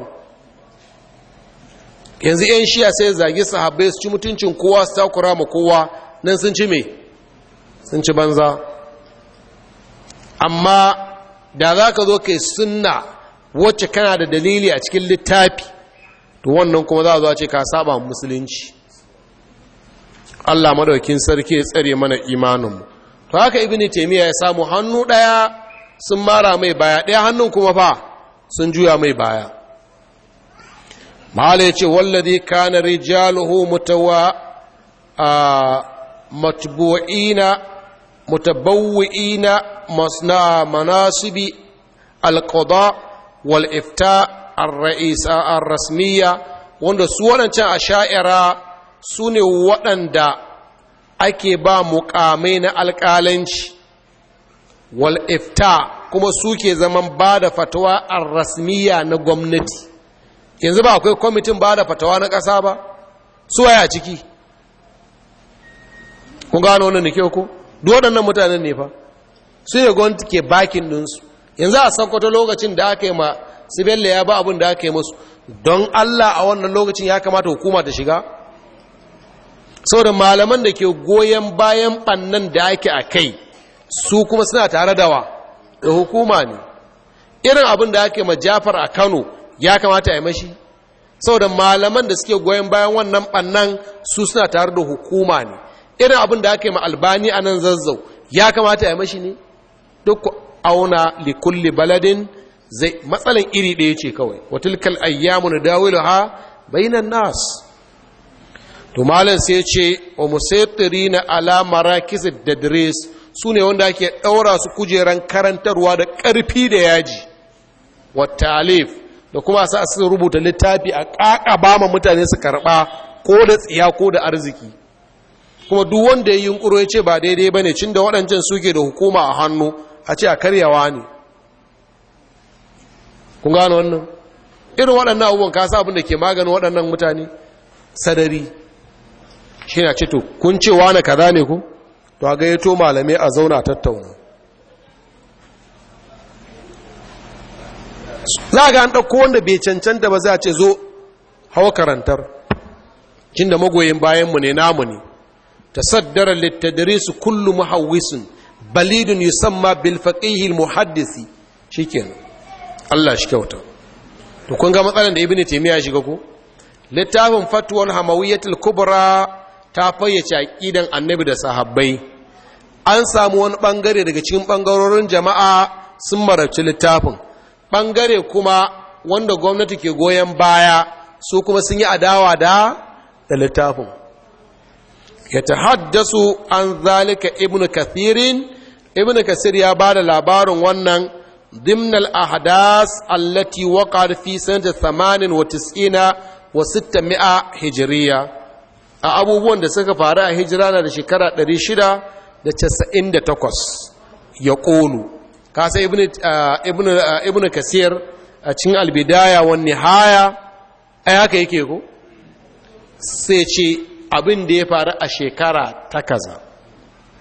yanzu 'yan shiya sai zagi sahabbai su ci mutuncin kowa su takura ma kowa nan sun ci me sun ci banza amma da za ka zo kai sunna wacce kana da dalili a cikin littafi to wannan kuma za a zo ce ka saba musulunci Allah madaukin sarki ya tsare mana imaninmu to haka ibn taymiya ya samu hannu daya sun mara mai baya daya hannun kuma fa sun juya mai baya mahala yace wallazi kana rijaluhu mutawa a matbu'ina mutabawwi'ina masna manasibi alqada wal ifta ar-ra'isa ar-rasmiyya wanda su waɗancan asha'ira su ne waɗanda ake ba mukamai na alƙalanci wal ifta kuma suke zaman ba da fatawa a rasmiya na gwamnati yanzu ba akwai kwamitin ba da fatawa na ƙasa ba su waya ciki kun gano wannan da kyau ko duk waɗannan mutanen ne fa su ne gwamnati ke bakin ɗinsu yanzu a sakkwato lokacin da aka yi ma sibella ya ba abin da aka yi masu don allah a wannan lokacin ya kamata hukuma ta shiga saboda malaman da ke goyon bayan ɓannan da ake a kai su kuma suna tare da wa da hukuma ne irin abin da ake ma jafar a kano ya kamata a yi mashi saboda malaman da suke goyon bayan wannan ɓannan su suna tare da hukuma ne irin abin da ake ma albani a nan zazzau ya kamata a yi mashi ne duk auna likulli baladin zai matsalan iri ɗaya ce kawai watilkal ayyamu na dawilu ha bainan nas to malam sai ce wa musaitiri na alamara kisa da dres su ne wanda ake ɗaura su kujeran karantarwa da ƙarfi da yaji wata alif da kuma sa su rubuta littafi a ƙaƙa ba ma mutane su karɓa ko da tsiya ko da arziki kuma duk wanda ya yi yunƙuro ya ce ba daidai ba ne cin da waɗancan suke da hukuma a hannu a ce a karyawa ne kun gano wannan irin waɗannan abubuwan kasa abin da ke maganin waɗannan mutane sadari shi na ce to kun ce wane kaza ne ku to a gayyato malamai a zauna tattauna za ga an ɗauko wanda bai cancanta ba za a ce zo hawa karantar cin da magoyin bayanmu ne namu ne ta saddara littadarisu kullu muhawwisun balidun yusamma bil faqihil muhaddisi shikenan Allah shi kyauta to kun ga matsalan da ibnu taymiya shiga ko littafin fatwal hamawiyatul kubra ta fayyace aqidan annabi da sahabbai an samu wani bangare daga cikin bangarorin jama'a sun marabci littafin bangare kuma wanda gwamnati ke goyon baya su kuma sun yi adawa da da littafin ya tahaddasu an zalika ibnu kathirin ibnu kasir ya ba da labarin wannan ضمن الأحداث التي وقعت في سنة ثمان وتسعين وستمائة هجرية abubuwan da suka faru a hijira na da shekara 698 ya ƙolu kasa ibn kasir a cikin albidaya wani haya a haka yake ko sai ce abin da ya faru a shekara ta kaza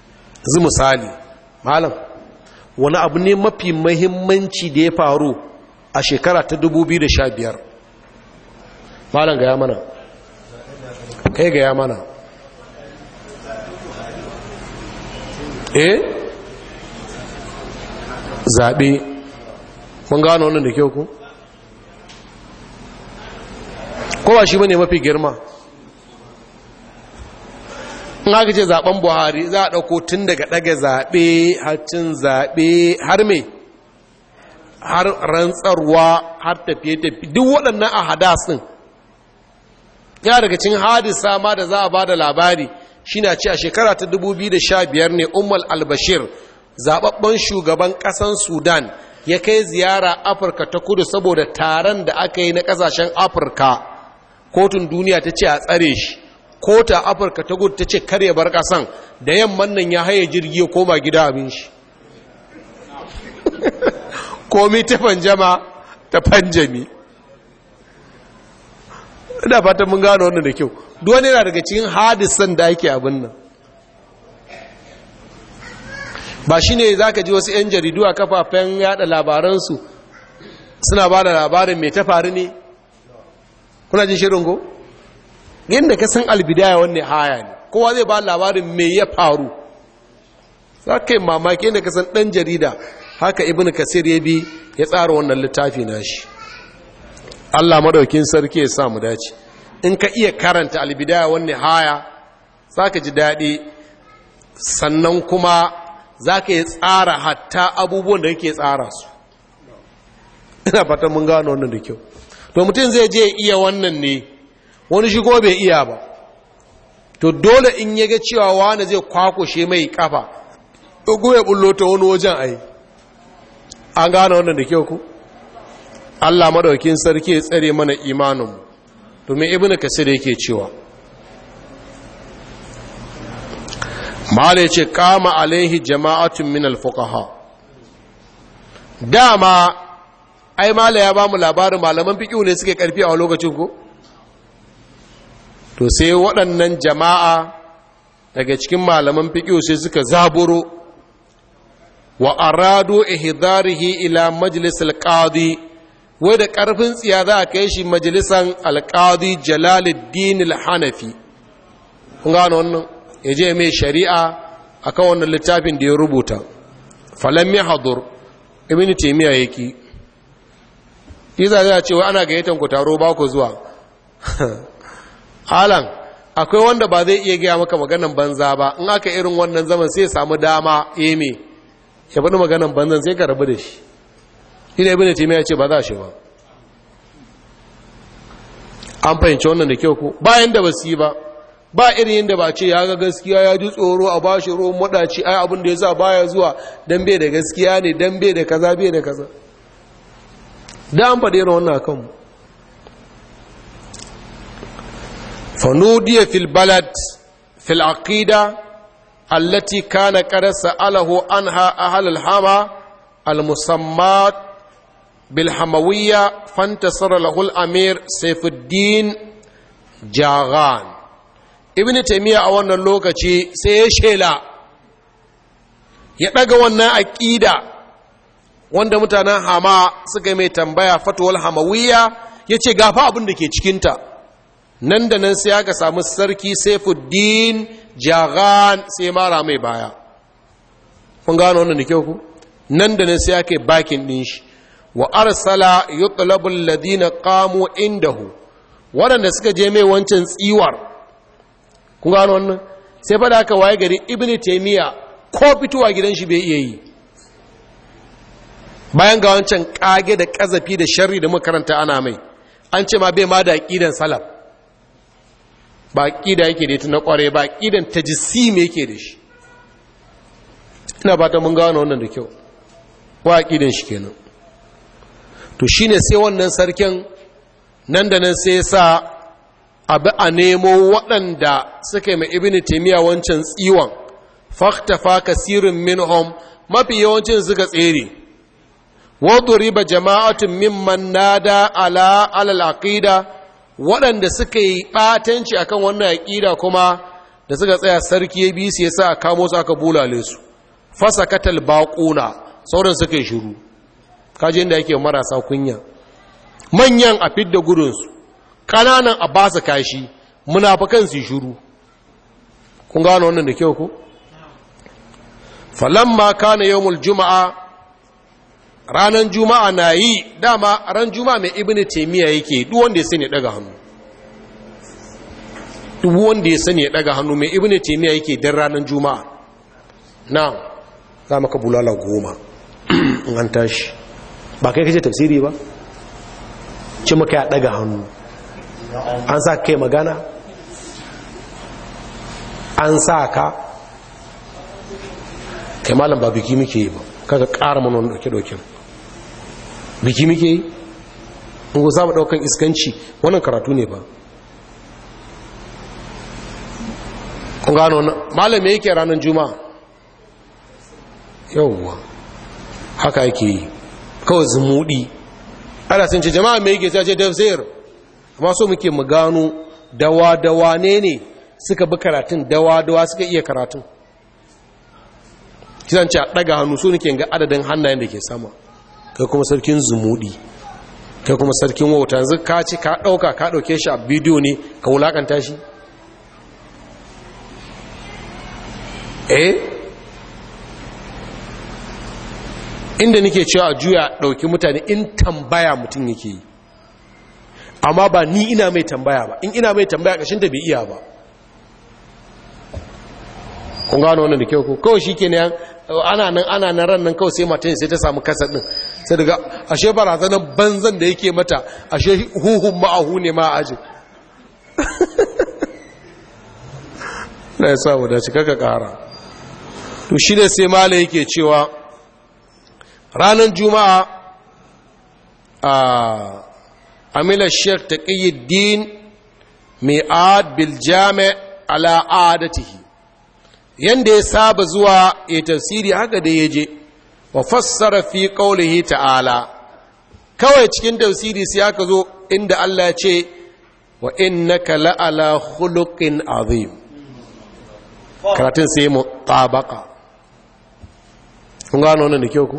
zu misali malam wani abu ne mafi mahimmanci da ya faru a shekara ta 2015 malam gaya mana kai gaya mana eh zaɓe mun gano wannan da kyau ku kowa shi bane mafi girma in haka ce zaben buhari za a ɗauko tun daga ɗaga zaɓe hacin zaɓe har me har rantsarwa har tafiye-tafiye duk waɗannan a hadasin ya daga cin hadisa ma da za a ba da labari shi na ce a shekara ta 2015 ne umar albashir zaɓaɓɓen shugaban ƙasan sudan ya kai ziyara afirka ta kudu saboda taron da aka yi na ƙasashen afirka kotun duniya ta ce a tsare shi kota afirka ta gudu ta ce karya bar kasan da yamman nan ya haye jirgi ya koma gida abin shi komi ta fanjama ta fanjami ina fatan mun gano wannan da kyau duwane yana daga cikin hadisan da ake abin nan ba shi ne za ka ji wasu 'yan jaridu a kafafen yada labaransu suna ba da labarin mai ta faru ne kuna jin shirin ko? yadda ka san albidaya wanne haya ne kowa zai ba labarin me ya faru za ka yi mamaki yadda ka san ɗan jarida haka ibn kasir ya bi ya tsara wannan littafi na shi allah madaukin sarki ya samu dace in ka iya karanta albidaya wanne haya za ka ji daɗi sannan kuma za ka yi tsara hatta abubuwan da yake tsara su ina fatan mun gano wannan da kyau to mutum zai je iya wannan ne wani shigo bai iya ba to dole in ya ga cewa wani zai kwakushe mai kafa ɗugu ya bullo ta wani wajen ai an gane wannan da kyau ku allah madaukin sarki ya tsare mana imaninmu domin ibn kasir yake cewa mala ya ce kama alaihi jama'atun min alfuqaha dama ai mala ya ba mu labarin malaman fiƙiu ne suke ƙarfi a lokacin ko to sai waɗannan jama'a daga cikin malaman fiƙiu sai suka zaburo wa arado ihdarihi ila majlis alqadi wai da ƙarfin tsiya za a kai shi majalisan alqadi jalaluddin alhanafi kun gano wannan ya je mai shari'a akan wannan littafin da ya rubuta falam yahdur ibn taymiya yake Iza zai ce wai ana gayyatan ku taro ba ku zuwa. Alan, akwai wanda ba zai iya gaya maka maganan banza ba, in aka irin wannan zaman sai samu dama eme, ya faɗi maganan banzan sai ka rabu da shi. Ina ibi da ya ce ba za shi ba. An fahimci wannan da kyau ku, bayan da ba su yi ba, ba irin yadda ba ce ya ga gaskiya ya ji tsoro a bashi ruwan maɗaci ai abin da ya sa baya zuwa don bai da gaskiya ne don bai da kaza bai da kaza. da an faɗi irin wannan kanmu fanudiya fil balad fil aqida allati kana qad sa'alahu anha ahl al hama al musammat bil hamawiyya fantasara lahu al amir sayfuddin jaghan ibn taymiya a wannan lokaci sai ya shela ya daga wannan aqida wanda mutanen hama suka yi mai tambaya fatuwal hamawiya ya ce gafa abin da ke cikinta nan da nan sai aka samu sarki saifuddin jagan sai mara mai baya kun gano wannan da kyau ku nan da nan sai aka yi bakin ɗin shi wa arsala yutlabul ladina qamu indahu waɗanda suka je mai wancan tsiwar kun gano wannan sai fa da aka waye gari ibnu taymiya ko fitowa gidan shi bai iya yi bayan ga wancan kage da kazafi da sharri da makaranta ana mai an ce ma bai ma da aqidan salaf ba aqida yake da ita na kware ba aqidan tajsim yake da shi ina fata mun gano wannan da kyau wa aqidan shi kenan to shine sai wannan sarkin nan da nan sai sa abu a nemo waɗanda suka yi mai ibini taimiyya wancan tsiwon faktafa kasirin minhum mafi yawancin suka tsere waduriba jama'atun mimman nada ala alal aqida waɗanda suka yi ɓatanci akan wannan aqida kuma da suka tsaya sarki ya bi su yasa aka kamo su aka bulale su fasakatal baquna sauran suka yi shiru kaji inda yake marasa kunya manyan a fidda gudunsu ƙananan a ba su kashi munafukan su shuru kun gano wannan da kyau ku falamma kana yawmul juma'a ranan juma'a na yi dama ran juma'a mai ibnu taymiya yake duk wanda ya sani daga hannu duk wanda ya sani ya daga hannu mai ibnu taymiya yake dan ranan juma'a na za maka bulala goma in an tashi ba kai kace tafsiri ba ci maka ya daga hannu an sa kai magana an sa ka kai malam ba biki muke yi ba kaga ƙara mana wani ɗauke-ɗauken biki muke yi in ku saba ɗaukan iskanci wannan karatu ne ba kun gano wannan malam me yake ranar juma'a yauwa haka yake yi kawai zumuɗi ana sun ce jama'a me yake ce tafsir amma so muke mu gano dawa-dawa ne ne suka bi karatun dawa-dawa suka iya karatun kisan ce a ɗaga hannu su nake ga adadin hannayen da ke sama kai kuma sarkin zumudi kai kuma sarkin wauta yanzu ka ci ka ɗauka ka ɗauke shi a bidiyo ne ka wulaƙanta shi eh inda nake cewa a juya ɗauki mutane in tambaya mutum yake yi amma ba ni ina mai tambaya ba in ina mai tambaya ƙashin da bai iya ba kun gano wannan da kyau ko kawai shi ke ne ana nan ana nan ran nan kawai sai matan sai ta samu kasar din sai daga ashe barazanar banzan da yake mata ashe huhun ma'ahu ne ma aji na ya samu da cika ka kara to shi ne sai mala yake cewa ranar juma'a a amila sheikh taqiyuddin mi'ad bil jami' ala adatihi yanda ya saba zuwa ya tafsiri haka da ya je wa fassara fi qaulihi ta'ala kawai cikin tafsiri sai aka zo inda Allah ya ce wa innaka la'ala khuluqin azim karatun sai mu tabaka kun gano wannan da kyau ku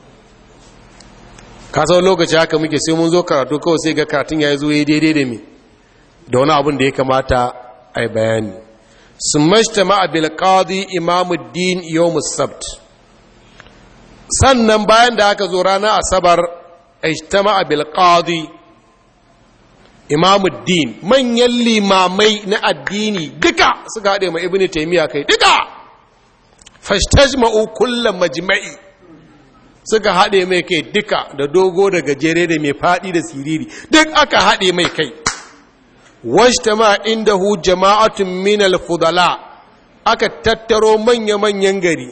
ka sau lokaci haka muke sai mun zo karatu kawai sai ga karatun ya zo ya daidai da mi da wani abin da ya kamata a yi bayani ثم اجتمع بالقاضي امام الدين يوم السبت sannan bayan da aka zo ranar asabar ijtama bil qadi imamuddin manyan limamai na addini duka suka haɗe ma ibnu taymiya kai duka fastajma'u kullu majma'i suka haɗe mai kai duka da dogo da gajere da mai faɗi da siriri duk aka haɗe mai kai wajtama indahu jama'atun min al-fudala aka tattaro manya-manyan gari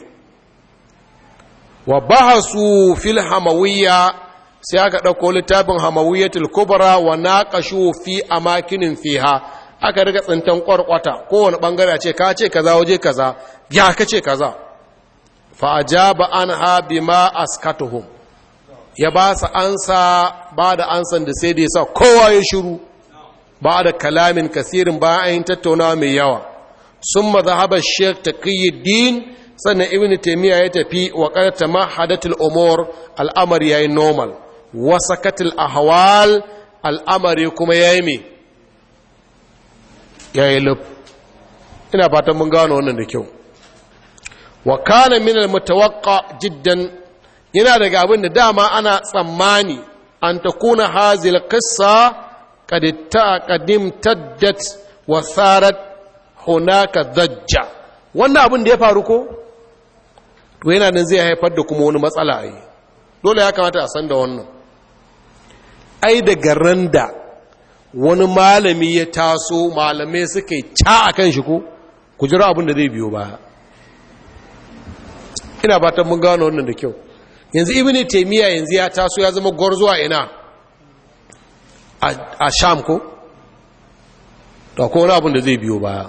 wa bahasu fil hamawiyya sai aka ɗauko littafin hamawiyyatul kubra wa naqashu fi amakinin fiha aka riga tsintan kwarkwata kowane bangare ce ka ce kaza waje kaza ya ka ce kaza fa ajaba anha bima askatuhum ya ba su ansa ba da ansan da sai da ya sa kowa ya shiru ba da kalamin kasirin bayan ayin tattaunawa mai yawa sun mazhabar sheikh taqiyuddin sannan ibn taymiya ya tafi wa qarata mahadatul umur al'amari yayi normal wa sakatul ahwal al'amari kuma yayi me yayi lub ina fatan mun gano wannan da kyau wa kana min al-mutawaqqa jiddan yana daga abin da dama ana tsammani an takuna hazil qissa قد قدم تدت وصارت هناك ضجة wannan abin da ya faru ko to yana nan zai haifar da kuma wani matsala ai dole ya kamata a san da wannan ai daga randa wani malami ya taso malamai suka yi ca a kan shi ko ku jira abin da zai biyo baya ina fatan mun gano wannan da kyau yanzu ibnu taymiya yanzu ya taso ya zama gwarzuwa ina a sham ko to ko wani abin da zai biyo baya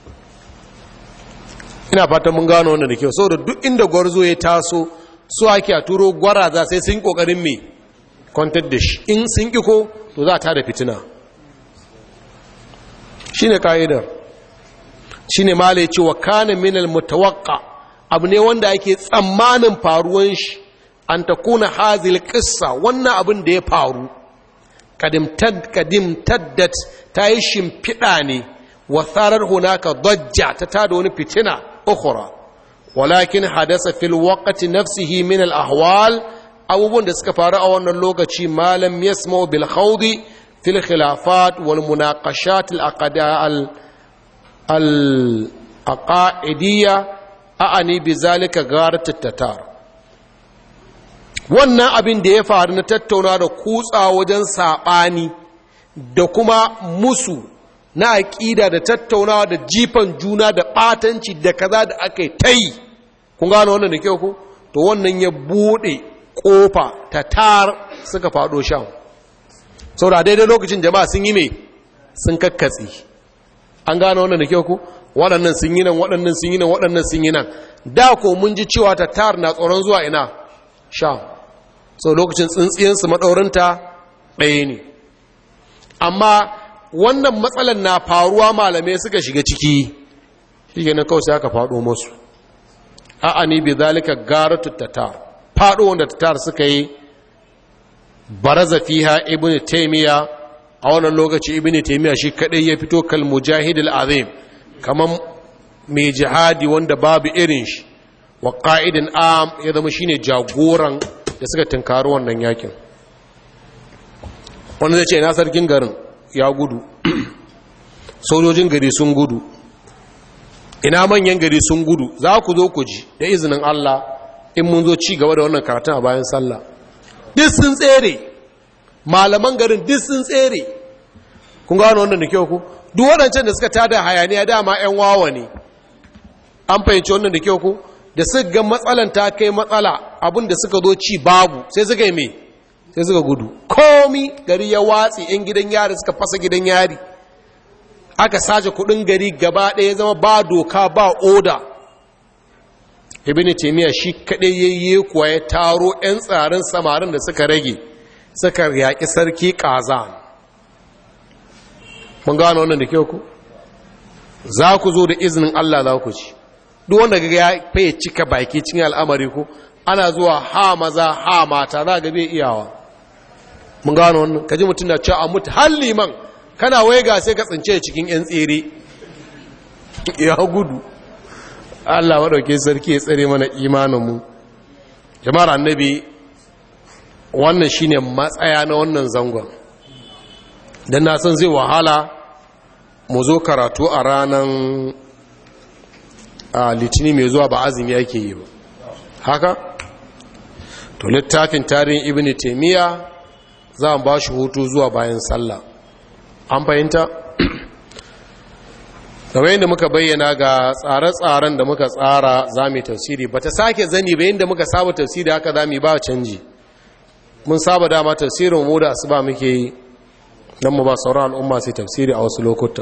ina fatan mun gano wannan da kyau saboda duk inda gwarzo ya taso su ake a turo gwaraza sai sun kokarin me kwantar da shi in sun ki ko to za ta da fitina shine kaidar shine malai ce wa kana minal mutawaqqa abu ne wanda ake tsammanin faruwan shi an ta kuna hazil ƙissa wannan abin da ya faru kadim taddat ta yi shimfiɗa ne wa tsarar hunaka dajja ta tada wani fitina ukhra walakin hadasa fil waqti nafsihi min al ahwal abubuwan da suka faru a wannan lokaci malam yasma bil khawdi fil khilafat wal munaqashat al aqada al aqaidiyya a'ani bi zalika gharat tatar wannan abin da ya faru na tattauna da kutsa wajen saɓani da kuma musu na aƙida da tattaunawa da jifan juna da ɓatanci da kaza da aka yi ta yi kun gano wannan da kyau ku to wannan ya buɗe ƙofa ta tar suka faɗo shan sau da daidai lokacin jama'a sun yi mai sun kakkatsi an gano wannan da kyau ku waɗannan sun yi nan waɗannan sun yi nan waɗannan sun yi nan da ko mun ji cewa ta tar na tsoron zuwa ina sham sau lokacin tsintsiyansu maɗaurinta ɗaya ne amma wannan matsalan na faruwa malamai suka shiga ciki shi na kawai sai aka faɗo masu a'ani bi zalika garatu tatar faɗo wanda tatar suka yi baraza fiha ibn taymiya a wannan lokaci ibn taymiya shi kadai ya fito kal mujahid al azim kaman mai jihadi wanda babu irin shi wa qa'idin am ya zama shine jagoran da suka tunkari wannan yakin wanda zai ce na sarkin garin ya gudu sojojin gari sun gudu ina manyan gari sun gudu za ku zo ku ji da izinin Allah in mun zo ci gaba da wannan karatun a bayan sallah duk sun tsere malaman garin duk sun tsere kun gano wannan da kyau ku duk waɗancan da suka tada hayaniya dama 'yan wawa ne an fahimci wannan da kyau ku da suka ga matsalan ta kai matsala abin da suka zo ci babu sai suka yi mai sai suka gudu komi gari ya watsi 'yan gidan yari suka fasa gidan yari aka sace kudin gari gaba ɗaya zama ba doka ba oda ibini taimiyya shi kaɗai yayye kuwa ya taro 'yan tsarin samarin da suka rage suka yaƙi sarki ƙaza mun gano wannan da kyau ku za ku zo da izinin allah za ku ci duk wanda ga ya faye cika baki cikin al'amari ku ana zuwa ha maza ha mata za ga bai iyawa mun gano wannan kaji mutum na cewa a mutu har liman kana waiga sai ka tsince cikin yan tsere ya gudu Allah maɗauke sarki ya tsare mana imaninmu jama'ar annabi wannan shine matsaya na wannan zangon don na san zai wahala mu zo karatu a ranar a litini mai zuwa ba azumi yake yi ba haka to littafin tarihin ibn taimiyya za a ba shi hutu zuwa bayan sallah an fahimta kamar yadda muka bayyana ga tsare-tsaren da muka tsara za mu tafsiri ba ta sake zani bayan da muka saba tafsiri haka za mu ba canji mun saba dama tafsirin mu da asuba muke yi don mu ba sauran al'umma sai tafsiri a wasu lokuta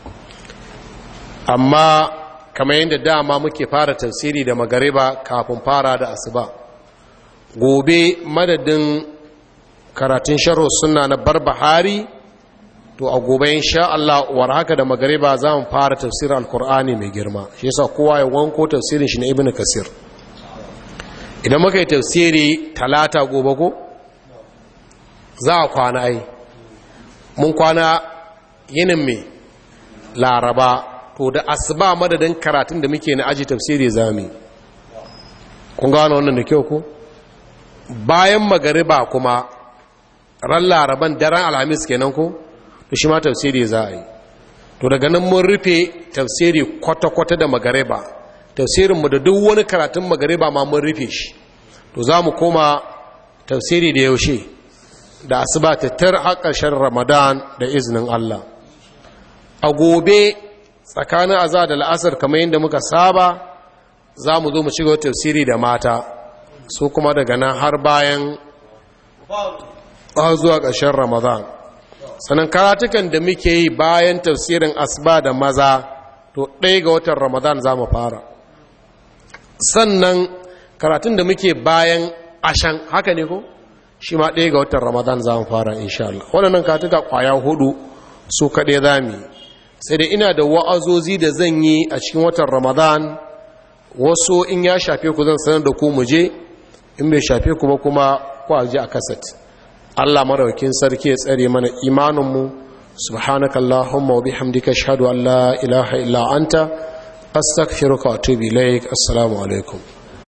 amma kamar yadda dama muke fara tafsiri da magariba kafin fara da asuba gobe madadin karatun sharhu sunna na barbahari to a gobe insha Allah war haka da magariba za mu fara tafsirin alkur'ani mai girma shi yasa kowa ya wanko tafsirin shi na ibnu kasir idan muka yi tafsiri talata gobe ko za a kwana ai mun kwana yinin mai laraba to da asuba madadin karatun da muke na aji tafsiri zami kun gano wannan da kyau ko bayan magariba kuma ran laraban daren alhamis kenan ko to shi ma tafsiri za a yi to daga nan mun rufe tafsiri kwata-kwata da magariba tafsirinmu da duk wani karatun magariba ma mun rufe shi to za mu koma tafsiri da yaushe da asuba tattar har ƙarshen ramadan da izinin allah a gobe tsakanin aza da la'asar kamar yadda muka saba za mu zo mu ci tafsiri da mata su kuma daga nan har bayan zuwa ƙarshen ramadan sannan karatukan da muke yi bayan tafsirin asba da maza to ɗaya ga watan ramadan za mu fara sannan karatun da muke bayan ashan haka ne ko shi ma ɗaya ga watan ramadan za mu fara insha Allah waɗannan karatuka ƙwaya hudu su kaɗai za mu yi sai da ina da wa'azozi da zan yi a cikin watan ramadan wasu in ya shafe ku zan sanar da ku mu je in bai shafe ku ba kuma ku ji a kasat Allah maraukin sarki ya tsare mana imaninmu subhanakallahumma wa bihamdika ashhadu an la ilaha illa anta astaghfiruka wa atubu ilaik assalamu alaikum